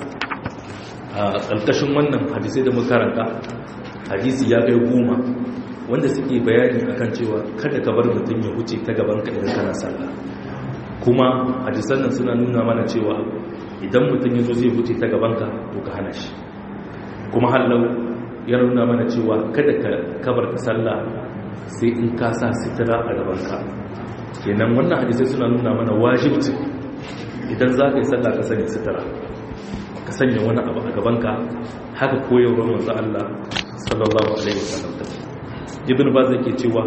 a ƙarƙashin wannan hadisai da makaranta hadisi ya kai goma wanda suke bayani akan cewa kada ka bar mutum ya huce ta gaban ka idan kana sallah kuma hadisan nan suna nuna mana cewa idan mutum ya zo zai huce ta gabanka to ka hana shi kuma hallau ya nuna mana cewa kada ka kabar ta sallah sai in ka sa sitira a gabanka kenan wannan hadisai suna nuna mana wajibci idan za ka yi sallah ka sanya sitira ka sanya wani abu a gabanka haka koyarwar manzo Allah sallallahu alaihi wasallam ibn baz yake cewa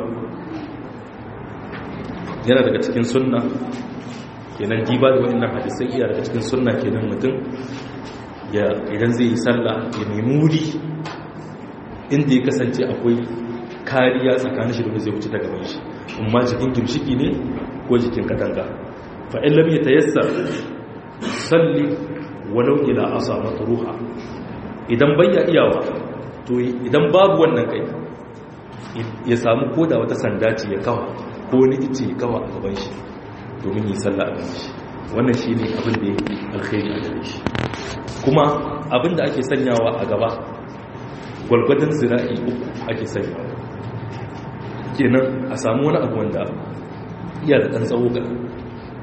yana daga cikin sunna kenan diba da waɗannan hadisai iya daga cikin sunna kenan mutum ya idan zai yi sallah ya nemi wuri inda ya kasance akwai kariya tsakanin shi da zai wuce daga gaban shi amma jikin gimshiki ne ko jikin katanga fa in lam yatayassar salli walau ila asa matruha idan bayya iyawa to idan babu wannan kai ya samu koda wata sanda ce ya kawa ko wani ice ya kawa a gaban shi domin yi sallah a gaban shi wannan shi ne abin da ya yi alkhairi a gare shi kuma abin da ake sanyawa a gaba gwalgwadon zira'i uku ake sanyawa kenan a samu wani abu wanda iya da ɗan tsawo ga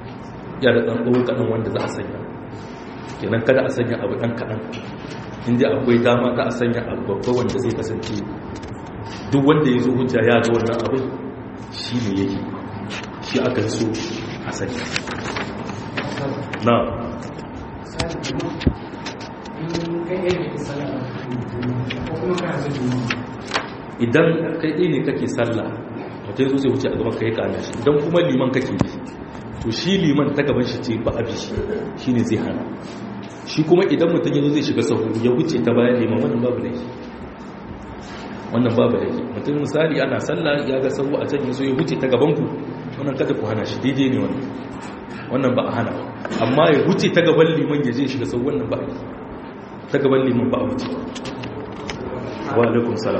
ya da ɗan ɗau kaɗan wanda za a sanya kenan kada a sanya abu ɗan kaɗan inda akwai dama ta a sanya abu babba wanda zai kasance duk wanda ya zo hujja ya ga wannan abin shi ne yake shi aka so a sanya na idan kai ɗaya ne kake sallah mutum zo zai wuce a gaban kai kana shi idan kuma liman kake bi to shi liman ta gaban shi ce ba abi shi shi ne zai hana shi kuma idan mutum ya zo zai shiga sahu ya wuce ta bayan liman wannan babu laifi wannan babu laifi mutum misali ana sallah ya ga sahu a can ya zo ya wuce ta gaban ku wannan kada ku hana shi daidai ne wannan wannan ba a hana amma ya wuce ta gaban liman ya je shiga sahu wannan ba a yi ta gaban liman ba a wuce wa alaikum salam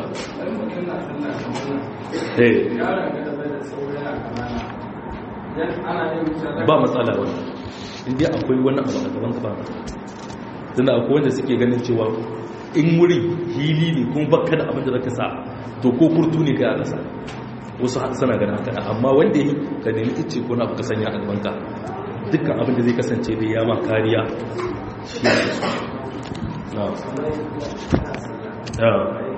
ba matsala wani inda akwai wani abu a gaban gaba tunda akwai wanda suke ganin cewa in wuri hili ne kuma baka da abin da zaka sa to ko kurtu ne kai a ƙasa wasu suna ganin haka amma wanda yi ka nemi ice ko na abu ka sanya a gaban ka dukkan abin da zai kasance da ya ma kariya shi ne na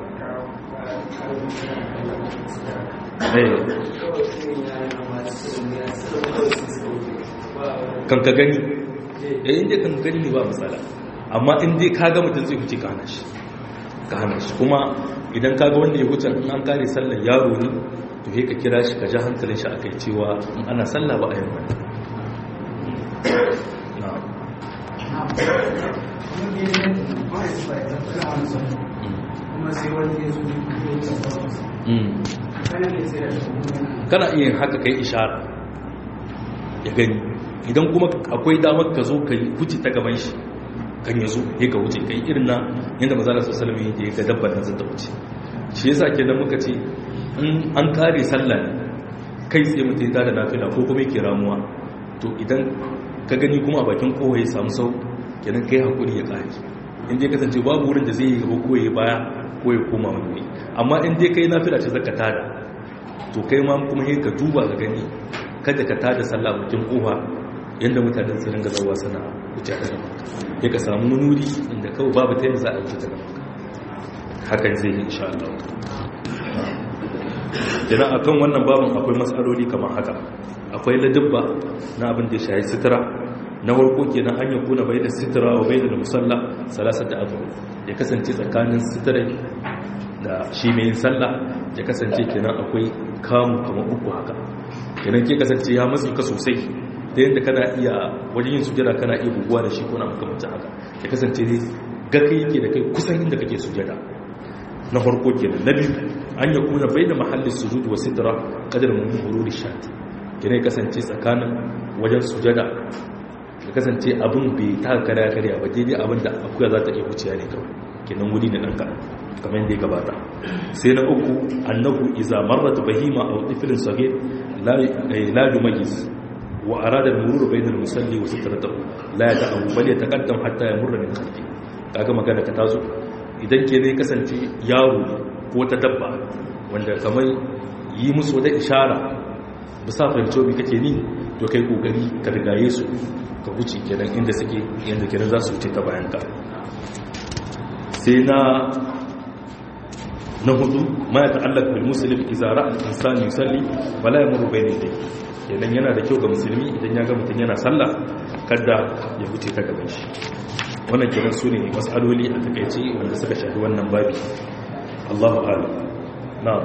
kan ka gani ya inda kan gani ne ba matsala amma inda ka ga mutum zai huce ka hana shi ka hana shi kuma idan ka ga wanda ya huce in an kare sallar yaro ne to ka kira shi ka ja hankalin shi akai cewa in ana sallah ba a yi wani kuma sai wani ya zo kana iya haka kai ishara ya gani idan kuma akwai damar ka zo ka wuce ta gaban shi kan ya zo ya ka wuce kai irin na yadda mazalar su salami ya ga dabbar nan zata wuce shi yasa ke nan muka ce in an kare sallah ne kai tsaye mutum ya tada nafila ko kuma yake ramuwa to idan ka gani kuma a bakin kowa ya samu sau kenan kai hakuri ya kare in dai kasance babu wurin da zai yi gaba ko ya baya ko ya koma wani amma in dai kai nafila ce zaka tada to kai ma kuma yi ka duba ga gani kada ka tada sallah bakin kofa yadda mutanen su ringa zawa suna wuce da ya ka samu nuri inda kawai babu ta yadda za a wuce da hakan zai yi insha Allah idan akan wannan babin akwai matsaloli kamar haka akwai ladabba na abin da ya shahi sutura na warko kenan an yi kuna bai da sutura wa bai da musalla salasar da abu ya kasance tsakanin sutura da shi mai yin sallah ya kasance kenan akwai kamu kamar uku haka kenan ke kasance ya matsi ka sosai ta yadda kana iya wajen yin sujada kana iya buguwa da shi ko na makamancin haka ya kasance ne ga kai yake da kai kusan inda kake sujada na farko kenan na biyu an ya kuna bai da mahallin sujud wa sidra kadar mun huru da shati kenan ya kasance tsakanin wajen sujada ya kasance abin bai ta karya karya ba daidai abin da akuya za ta iya wuciya ne kawai kenan wuri ne ɗan kaɗan kamar yadda ya gabata sai na uku annahu iza marrat bahima aw tiflin sagir la la yumayyiz wa arada al-murur bayna al-musalli wa sitratahu la yata'awu bal yataqaddam hatta yamurra min khalfi kaga magana ka tazo idan ke ne kasance yaro ko ta dabba wanda kamar yi musu wata ishara bisa fahimci bi kake ni to kai kokari ka rigaye su ka wuce kenan inda suke yanda kenan za su wuce ta bayan ka sai na na hudu ma ya ta'allaq bil muslim idza ra'a al-insan yusalli wala yamuru bayna yadayhi kenan yana da kyau ga musulmi idan ya ga mutum yana sallah kada ya wuce ta gaban shi wannan kenan su ne mas'aloli a takaice wanda suka shafi wannan babi Allahu a'lam na'am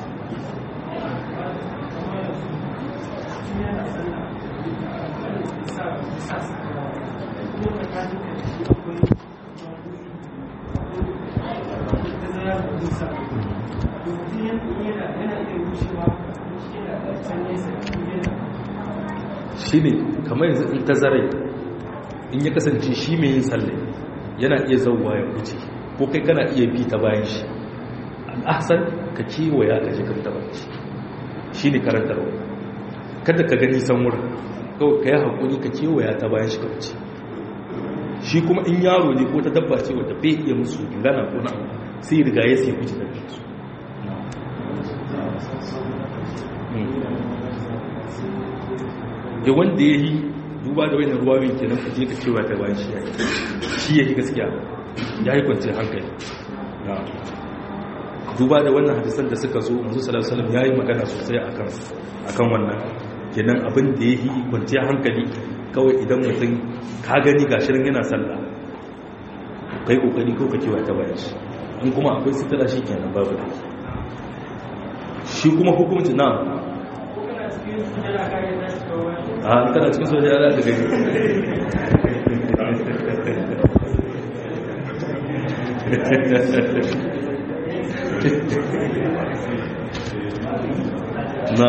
shi ne kamar yanzu in tazarai in ya kasance shi mai yin sallai yana iya zauwa ya wuce ko kai kana iya bi ta bayan shi al'asar ka kewaya ka jikin ta bayan shi shi ne karantarwa kada ka gani san wurin kawai ka yi haƙuri ka kewaya ta bayan shi ka wuce shi kuma in yaro ne ko ta dabba ce wadda bai iya musu gana ko na sai riga ya sai wuce da su da wanda ya yi duba da wani ruwa mai kenan ka je ka cewa ta bayan shi yayi shi yake gaskiya ya yi kwanciyar hankali duba da wannan hadisan da suka zo manzo sallallahu alaihi wasallam yayi magana sosai akan akan wannan kenan abin da yake kwanciyar hankali kawai idan mutum ka gani gashirin yana sallah kai kokari ko ka cewa ta bayan shi in kuma akwai sitara shi kenan babu da shi kuma hukunci na a kana cikin soja yana da gani na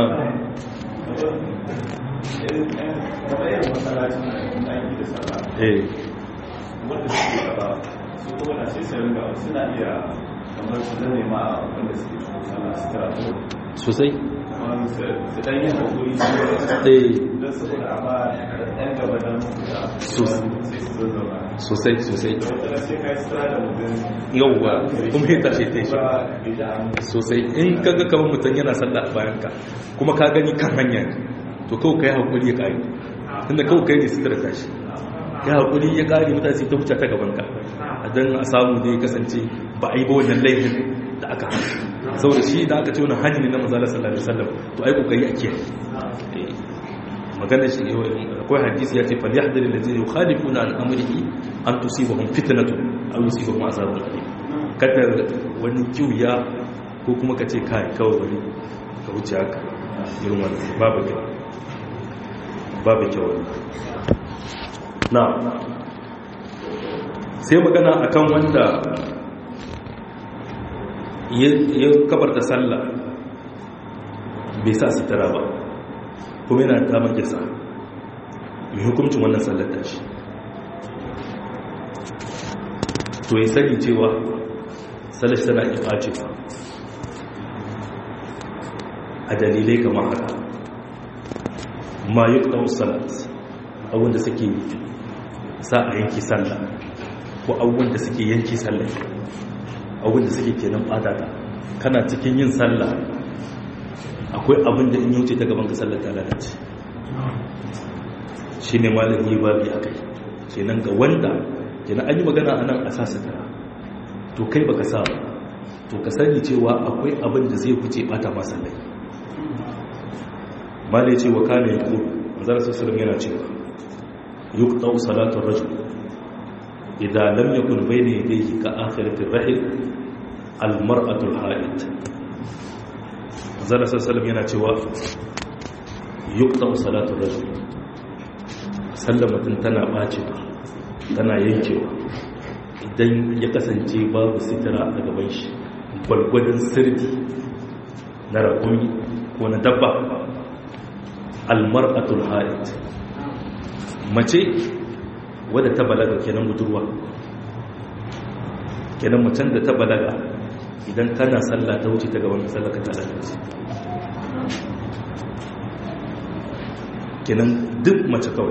eh wanda suke gaba su kuma na sai sai ringa suna iya kamar su zane ma wanda suke cikin sana su karatu sosai kamar su dan yin hakuri su eh don saboda a ba yan gaba don da Sos- sai su zo zama sosai sosai da wata sai ka yi sutura da mutum yauwa kuma ya tashi ta shi ba bai ji an sosai in kaga kamar mutum yana sallah a bayan ka kuma ka gani kan hanya to kawai kai hakuri ya kare tunda kawai kai ne sutura tashi ya hakuri ya kare mutane sai ta wuce ta gaban ka a dan a samu da ya kasance ba a yi ba wannan laifin da aka hana saboda shi da aka ce wani hanyar ne na manzala sallallahu alaihi wasallam to ai kokari a kiyaye Eh, maganar shi akwai hadisi ya ce fal yahdhar allazina yukhalifuna an amrihi an tusibahum fitnatun aw yusibahum azabun alim kada wani kiwiya ko kuma ka ce kai kawai wani ka wuce haka irin wannan babu kyau babu kyau na sai magana akan wanda ya kabarta sallah bai sa sutura ba kuma yana damar yasa mai hukuncin wannan sallar tashi to ya sani cewa sallar tana iya ɓacewa a dalilai kamar haka ma yi ɗau salat abinda suke sa a yanki sallah ko abubuwan da suke yanki sallah abinda suke kenan ɓata kana cikin yin sallah akwai abin da in yi wuce ta gaban ka sallar ta lalace shi ne malami babi a kai kenan ga wanda kenan an yi magana a nan a sa sutura to kai baka sa ba to ka sani cewa akwai abin da zai wuce bata masa lai malai ce wa kana ya kuru manzara sassalam yana cewa yuqta salatu rajul idan lam yakun bayna yadayhi ka akhiratir rahil al mar'atul ha'id zala sassalam yana cewa yukta salatu rajul sallar mutum tana bacewa tana yankewa idan ya kasance babu sitira a gaban shi gwalgwadon sirdi na rakumi ko na dabba almar'atul haid mace wadda ta balaga kenan budurwa kenan macen da ta balaga idan kana sallah ta wuce ta gaban sallah ka tada ta kenan duk mace kawai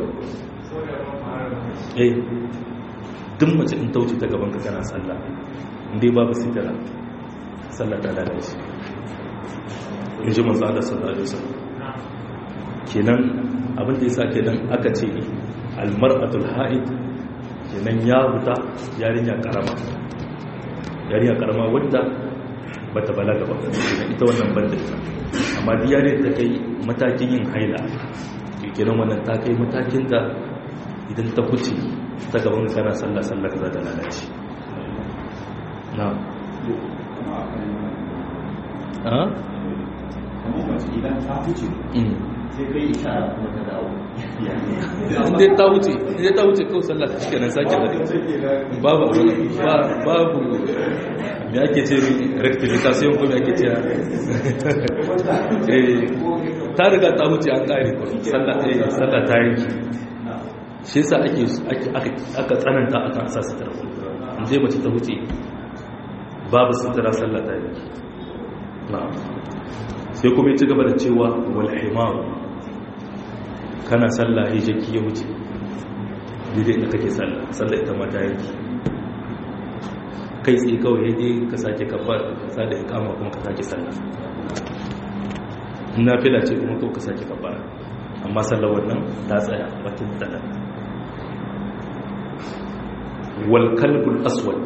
eh duk mace in ta wuce ta gaban ka kana sallah indai babu sitara sallah ta tada shi in ji manzo Allah sallallahu alaihi wasallam kenan abin da yasa kenan aka ce almar'atul haid kenan ya huta yarinya karama yarinya karama wadda bata balaga ba ita wannan banda ita amma diya ne ta kai matakin yin haila kenan wannan ta kai matakin da idan ta kuce ta gaban kana sallah sallah ka za ta lalace na a kamar mace idan ta huce sai kai ishara kuma ta dawo inda ta wuce inda ta wuce kawai sallah ta cike nan sake da babu babu me ake ce rectification ko me ake ce eh ta riga ta wuce an kare ko sallah ta yi sallah ta yi shi yasa ake aka aka tsananta aka sa sutura inda mace ta wuce babu sutura sallah ta yi na'am sai kuma ya ci gaba da cewa wal himaru kana sallah ya jaki ya wuce daidai da kake sallah sallah ita mata yake kai tsaye kawai ya je ka sake kabbar sa da ikama kuma ka sake sallah na fila ce kuma kawai ka sake kabbar amma sallar wannan ta tsaya wata tada wal kalbul aswad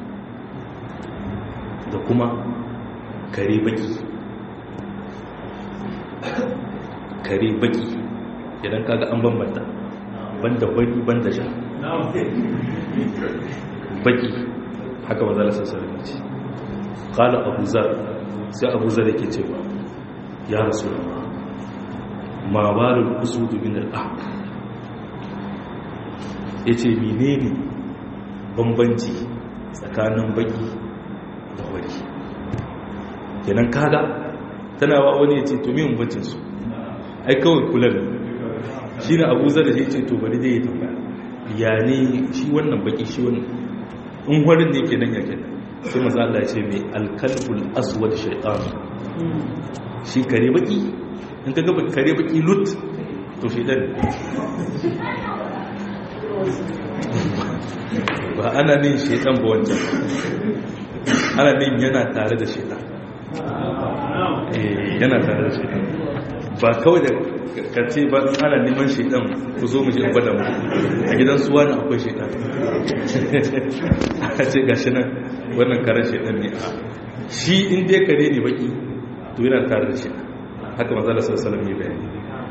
da kuma kare baki kare baki idan kaga an bambanta banda baki banda sha baki haka manzala sassarin mace kala abu zar sai abu zar yake cewa ya rasu ma balul usudu min al-ahq yace menene bambanci tsakanin baki da wari kenan kaga tana wa wani yace to me bambancin su ai kawai kullum shine abu zar yace to bari dai ya tambaya ya ne shi wannan baki shi wannan in warin ne kenan ya kenan sai maza Allah ya ce mai alkalbul aswad shaytan shi kare baki in ka gaba kare baki lut to shaytan ba ana nin shaytan ba wancan ana nin yana tare da shaytan eh yana tare da shaytan ba kawai da kace ba ana neman shaidan ku zo mu je gwada mu a gidan suwa na akwai shaidan a ce gashi nan wannan karen shaidan ne a shi in dai kare ne baki to yana tare da shaidan haka manzala sallallahu alaihi bayani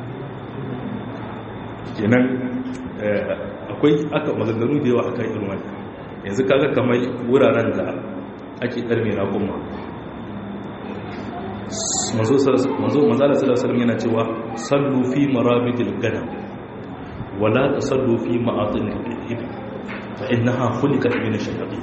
kenan akwai aka maganganu da yawa akan irin wannan yanzu kaga kamar wuraren da ake karme na kuma manzo manzala sallallahu yana cewa sallu fi marabidil ganam wala tasallu fi ma'atin al-ibil fa innaha khuliqat min ash-shayatin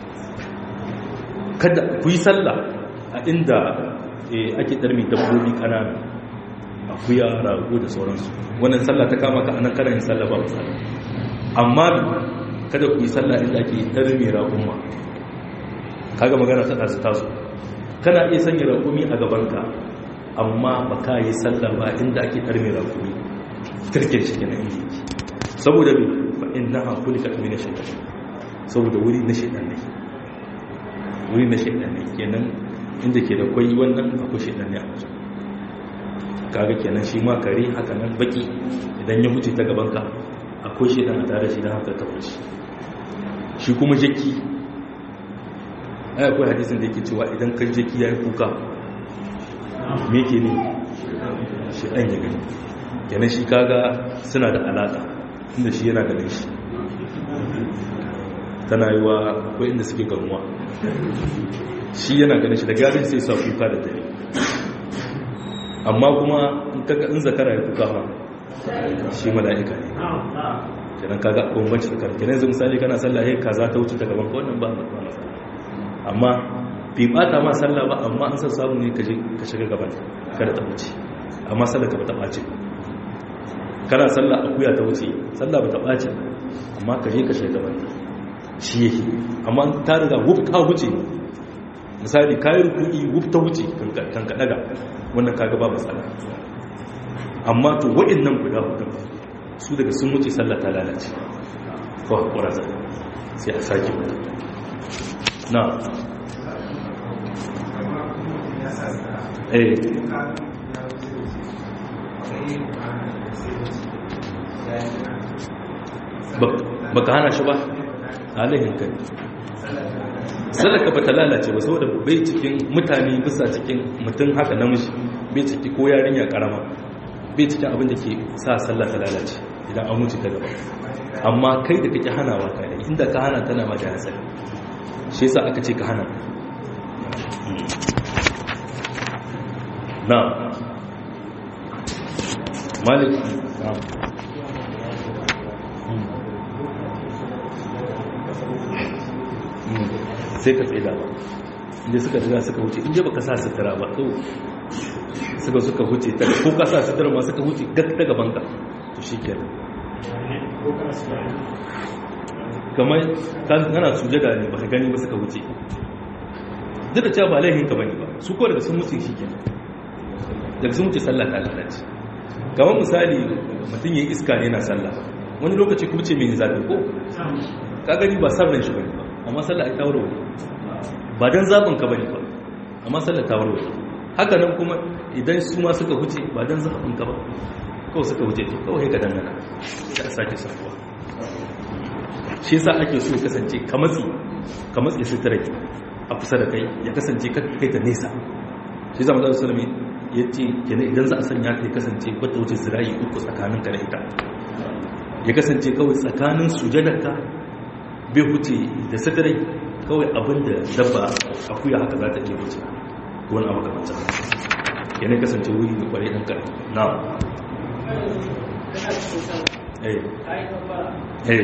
kada ku yi sallah a inda ake darmi dabbobi kanana akuya rago da sauransu wannan sallah ta kama ka anan kana yin sallah ba misali amma kada ku yi sallah inda ake darmi raƙumma kaga magana ta tasu tasu kana iya sanya rakumi a gabanka amma ba ka yi sallah ba inda ake karme rakumi kirkin shi kenan inda yake saboda bi fa inna ha kulika min shaytan saboda wuri na shaytan ne wuri na shaytan ne kenan inda ke da kwai wannan akwai shaytan ne a wajen kaga kenan shi ma kare haka nan baki idan ya huce ta gabanka akwai shaytan a tare shi dan haka ka fushi shi kuma jaki ai akwai hadisin da yake cewa idan kan jeki ya yi kuka me ke ne shi ɗan ya gani yana shi kaga suna da alaƙa inda shi yana ganin shi tana yi wa akwai inda suke gamuwa shi yana ganin shi da garin sai sa kuka da dare amma kuma in zakara ya kuka ma shi mala'ika ne kenan kaga akwai banci da kan kenan yanzu misali kana sallah ya kaza ta wuce ta gaban ka wannan ba matsala amma bai bata ma sallah ba amma an san samu ne ka shiga gaban kada ta wuce amma sallah ka bata ɓace kana sallah akuya ta wuce sallah bata ɓace amma ka je ka shiga gaban shi yake amma ta riga wuf ta wuce misali kayan rukuni wuf ta wuce kan ka daga wannan kaga ba matsala amma to waɗannan guda hudu su daga sun wuce sallah ta lalace ko hakura sai a sake mutu na eh baka hana shi ba halayen kai sadaka ba ta lalace ba saboda bai cikin mutane bisa cikin mutum haka namiji bai ciki ko yarinya karama bai cikin abin da ke sa sallah ta lalace idan an wuce ta gaba amma kai da kake hanawa kai inda ka hana tana ma da hatsari shi yasa aka ce ka hana na malik sai ka tsaye da ba inda suka riga suka wuce inda baka sa sutura ba to suka suka wuce ta ko ka sa sutura ma suka wuce gak ta gaban ka to shi kenan kamar kana sujada ne ba ka gani ba suka wuce duk da cewa ba laihin ka bane ba su ko daga sun wuce shi kenan daga sun wuce sallah ta lalace kamar misali mutum ya iska ne na sallah wani lokaci kuma ce mai zafi ko ka gani ba san ran shi bane ba amma sallah ai tawaro ba dan zabin ka bane ba amma sallah tawaro haka nan kuma idan su ma suka wuce ba dan zabin ka ba kawai suka wuce to kawai ka dangana sai a sake sakuwa shi yasa ake so ya kasance ka matsi ka matsi sutura a kusa da kai ya kasance ka kai ta nesa shi zama da sulami ya ce kenan idan za a sanya ka ya kasance wata wuce zirayi uku tsakanin ka da ita ya kasance kawai tsakanin sujadarka bai huce da suturai kawai abin da dabba akuya haka za ta iya wuce wani abu kamar ta yana kasance wuri da kwarai ɗan kare na eh eh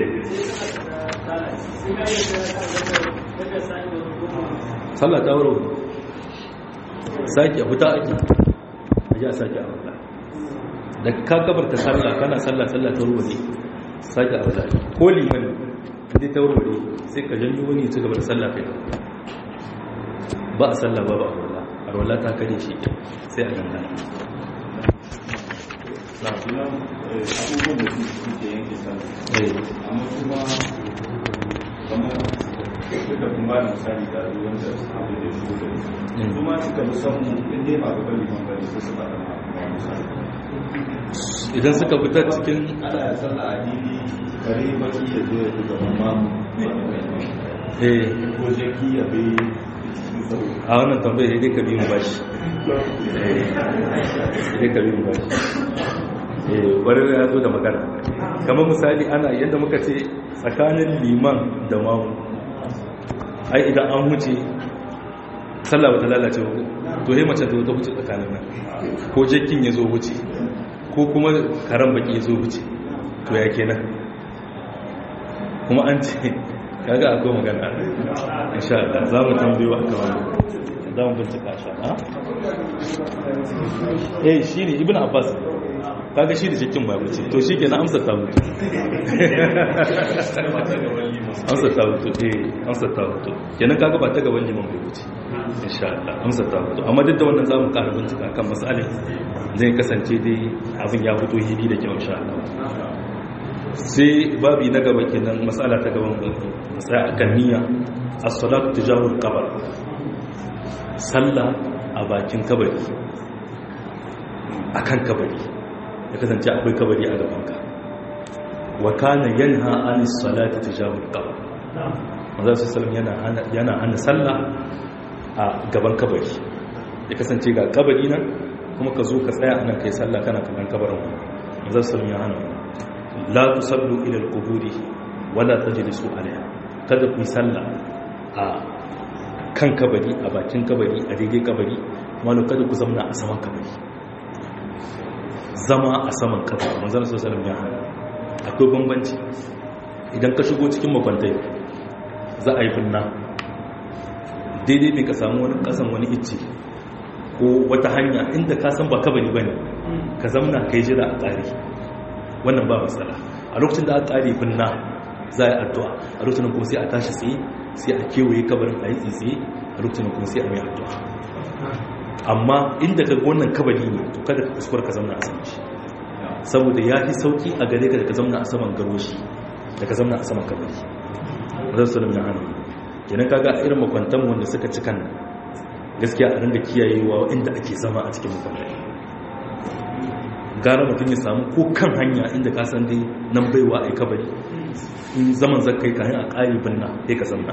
sallah ta wuro sake fita ake a ji a sake a wata da ka gabarta sallah kana sallah sallah ta wuro ne sake a wata ko liman inda ta wuro sai ka janyo wani ci gaba da sallah kai ba a sallah ba ba a wala a wala ta kare shi sai a dangana na kuma abubuwan da suke yanke sallah eh amma kuma kamar duka kuma da misali da ruwan da abu da shi da Mm. kuma suka fi son in dai ba gaban liman bane ko su ba da ma misali idan suka fita cikin ana da sallah a dini kare baki ya zo ya buga mamma eh ko jaki ya bai cikin sauri a wannan tambayar dai ka biyu bashi eh dai ka biyu bashi eh kwarar ya zo da magana kamar misali ana yadda muka ce tsakanin liman da mamu ai idan an wuce sallah ba ta lalace ba to yi mace ta wuce tsakanin nan ko jakin ya zo wuce ko kuma karan baki ya zo wuce to ya kenan kuma an ce kaga akwai magana insha Allah za mu tambayo a kan wannan za mu bincika sha ha eh shi ne ibn abbas kaga shi da cikin ba wuce to shi kenan amsa ta mutu amsa ta mutu eh amsa ta mutu kenan kaga ba ta gaban liman bai wuce insha Allah amsa ta mutu amma duk da wannan za mu ƙara bincika kan masalin zai kasance dai abin ya fito hili da kyau insha Allah sai babi na gaba kenan matsala ta gaban matsaya a kan niyya as-salatu tijahul qabr sallah a bakin kabari akan kabari ya kasance akwai kabari a gaban ka wa kana yanha anis salati tijahul qabr manzo sallallahu yana hana yana hana sallah a gaban kabari ya kasance ga kabari nan kuma ka zo ka tsaya anan kai sallah kana kallon kabarin manzo sallallahu ya hana la tusallu ila al-quburi wala tajlisu alaiha kada ku yi sallah a kan kabari a bakin kabari a daidai kabari wala kada ku zamna a saman kabari zama a saman kabari manzon sallallahu alaihi wasallam akwai bambanci idan ka shigo cikin makwantai za a yi binna daidai ne ka samu wani kasan wani icce ko wata hanya inda ka san ba kabari bane ka zamna kai jira a tsari wannan ba matsala a lokacin da aka ƙare binna za a yi addu'a a lokacin kuma sai a tashi tsaye sai a kewaye kabarin a yi tsaye a lokacin kuma sai a mai addu'a amma inda ka wannan kabari ne to kada ka kuskura ka zamna a saman shi saboda ya fi sauki a gare ka da ka zamna a saman garoshi da ka zamna a saman kabari zan salam ya hana kenan kaga irin makwantan wanda suka ci kan gaskiya a rinda kiyayewa inda ake zama a cikin makwantai gara mutum ya samu ko kan hanya inda ka san dai nan baiwa a kabari in zaman zakai kayan a ƙari binna sai ka zamna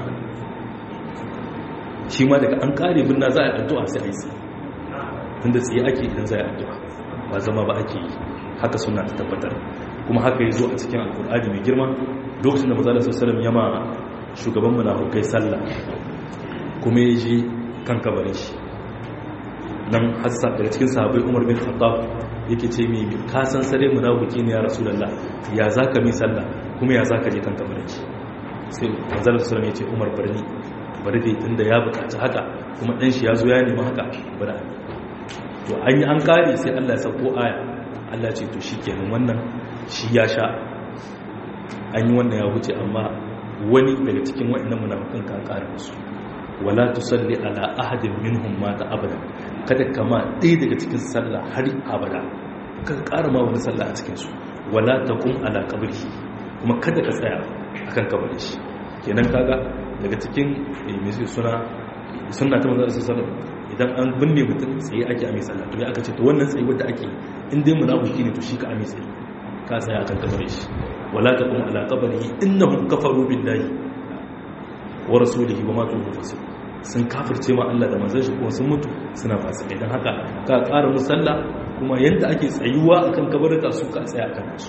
shi ma daga an ƙari binna za a yi addu'a sai a yi tsaye tun da tsaye ake idan za a yi addu'a ba zama ba ake yi haka suna ta tabbatar kuma haka ya zo a cikin alkur'ani mai girma lokacin da mazalar sassalam ya ma shugaban munafukai sallah kuma ya je kan kabarin shi nan hassa daga cikin sahabai umar bin khattab yake ce mai ka san sare munafiki ne ya rasulullah ya zaka mi sallah kuma ya zaka je kan kabarin shi sai manzon sallallahu ya ce umar barni bari dai tunda ya bukaci haka kuma dan shi ya zo ya nemi haka bari to an yi an kare sai Allah ya sauko aya Allah ce to shikenan wannan shi ya sha an yi wannan ya wuce amma wani daga cikin waɗannan munafikan ka kare musu wala tusalli ala ahadin minhum mata abada kada kama ɗaya daga cikin sallah har abada kada ƙara ma wani sallah a cikin su wala taqum ala qabri kuma kada ka tsaya akan kabarin shi kenan kaga daga cikin mai suna sunna ta manzon sallallahu idan an binne mutum tsaye ake a mai sallah to ya aka ce to wannan tsaye wanda ake in dai munafiki ne to shi ka amitse ka tsaya akan kabarin shi wala taqum ala qabrihi innahum kafaru billahi wa rasulihi wa matu fasiq sun kafirce ma Allah da manzon shi kuma sun mutu suna fasikai dan haka ka ƙara musalla kuma yanda ake tsayuwa akan kabarka su ka tsaya akan su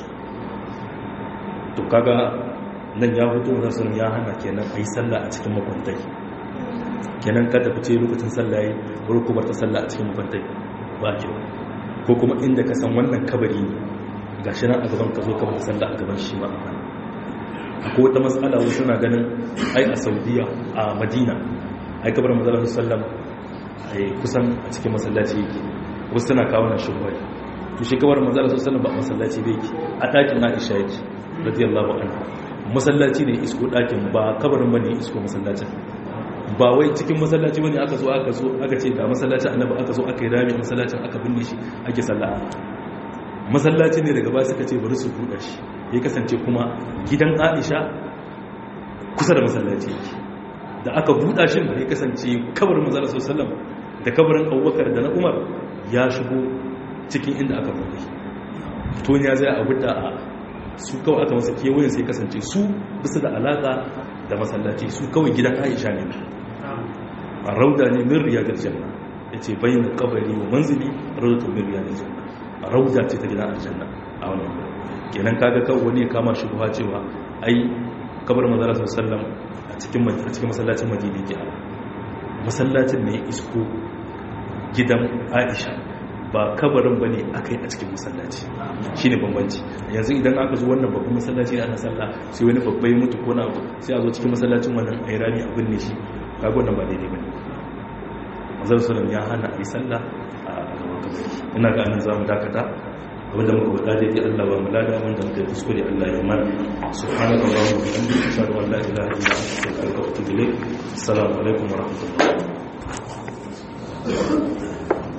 to kaga nan ya fito wannan sun ya hana kenan ayi sallah a cikin makwantai kenan kada fice lokacin sallah yayi bari ku bar ta sallah a cikin makwantai ba kyau ko kuma inda ka san wannan kabari ne gashi nan a gaban ka zo ka bar sallah a gaban shi ma akwai wata matsala wasu na ganin ai a saudiya a madina ai kabar mazalar sallam ai kusan a cikin masallaci yake wasu tana kawo na shugaba to shi kabar mazalar sallam ba a masallaci ba yake a ɗakin aisha yake radiyallahu anha masallaci ne isko ɗakin ba kabarin bane isko masallacin ba wai cikin masallaci bane aka zo aka zo aka ce da masallacin annabi aka zo aka yi rami masallacin aka binne shi ake sallah masallaci ne daga ba suka ce bari su buɗe shi ya kasance kuma gidan aisha kusa da masallaci yake da aka buɗa shi ya kasance kabarin manzala sallam da kabarin abubakar da na umar ya shigo cikin inda aka buɗe to ya zai a buɗa a su kawai aka masa kewayen sai kasance su bisa da alaƙa da masallaci su kawai gidan aisha ne a rauda ne min riyadar janna ya ce bayan kabari wa manzili raudatun min riyadar janna a rauda ce ta gidan aljanna a wannan kenan kaga kawai wani ya kama shi buha cewa ai kabar manzara sallam a cikin a cikin masallacin madina ke masallacin ne isko gidan aisha ba kabarin ba ne aka yi a cikin masallaci shi ne bambanci yanzu idan aka zo wannan babban masallaci da ana sallah sai wani babbai mutu ko na abu sai a zo cikin masallacin wannan a yi rami a binne shi kaga wannan ba daidai ba ne manzara sallam ya hana a yi sallah a gaban kabari ina ga anan za mu dakata wanda muka faɗa daidai Allah ba mu lada wanda muka yi kuskure Allah ya mana subhanaka allahumma wa bihamdika ashhadu an la ilaha illa anta astaghfiruka wa atubu ilayk assalamu alaikum wa rahmatullahi